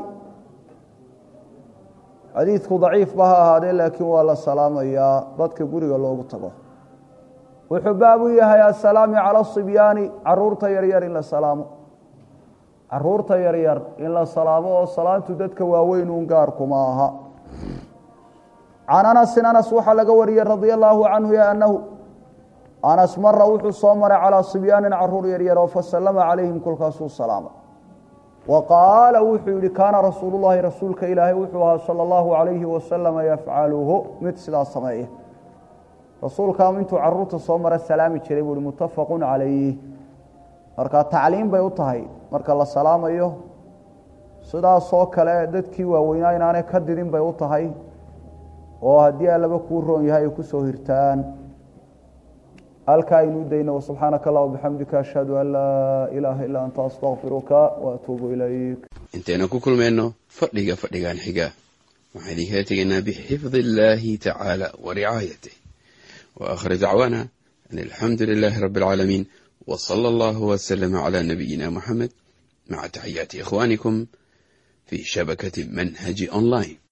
xadiidku daciif ba ha ahaadee laakiin waa la salaamayaa dadka guriga loogu tago wuxuu baabu yahay asalaami calى الصibyaani caruurta yaryar in la salaamo caruurta yaryar in la salaamo oo salaantu dadka waaweyn un gaarkuma aha can anasin anas waxaa laga wariyey radia allaahu canhu anahu anas mara wuxuu soo maray calىa صibyaanin caruur yaryar oo fasalama calayhim kolkaasuu salaama wa qaala wuxuu yihi kaana rasuulu llahi rasuulka ilaahay wuxuu ahaa salى اllahu عalayhi wasalama yafcaluhu mid sidaa sameeya rasuulkaa intuu caruurta soo mara salaami jiray buu hi mutafaqu calayh marka tacliim bay u tahay marka la salaamayo sidaasoo kale dadkii waaweynaa inaanay ka didin bay u tahay oo haddii allaba kuu roon yahay ay kusoo hirtaan halkaa aynu dayno subxaanaka allah bixamdika ashhadu an laa ilaaha ilaa anta astaqfiruka waatuubu ilayk intaynu ku kulmayno fadhiga fadhigan xiga waxaan idinkala tegaynaa bixifdi illaahi tacaala wa ricaayatih wa aakhir dacwaana an alxamdu lilaahi rabbi alcaalamiin wa sala allahu wasalama calaa nabiyina muxamed maca taxiyaati ikhwaanikum fii shabakati manhaji online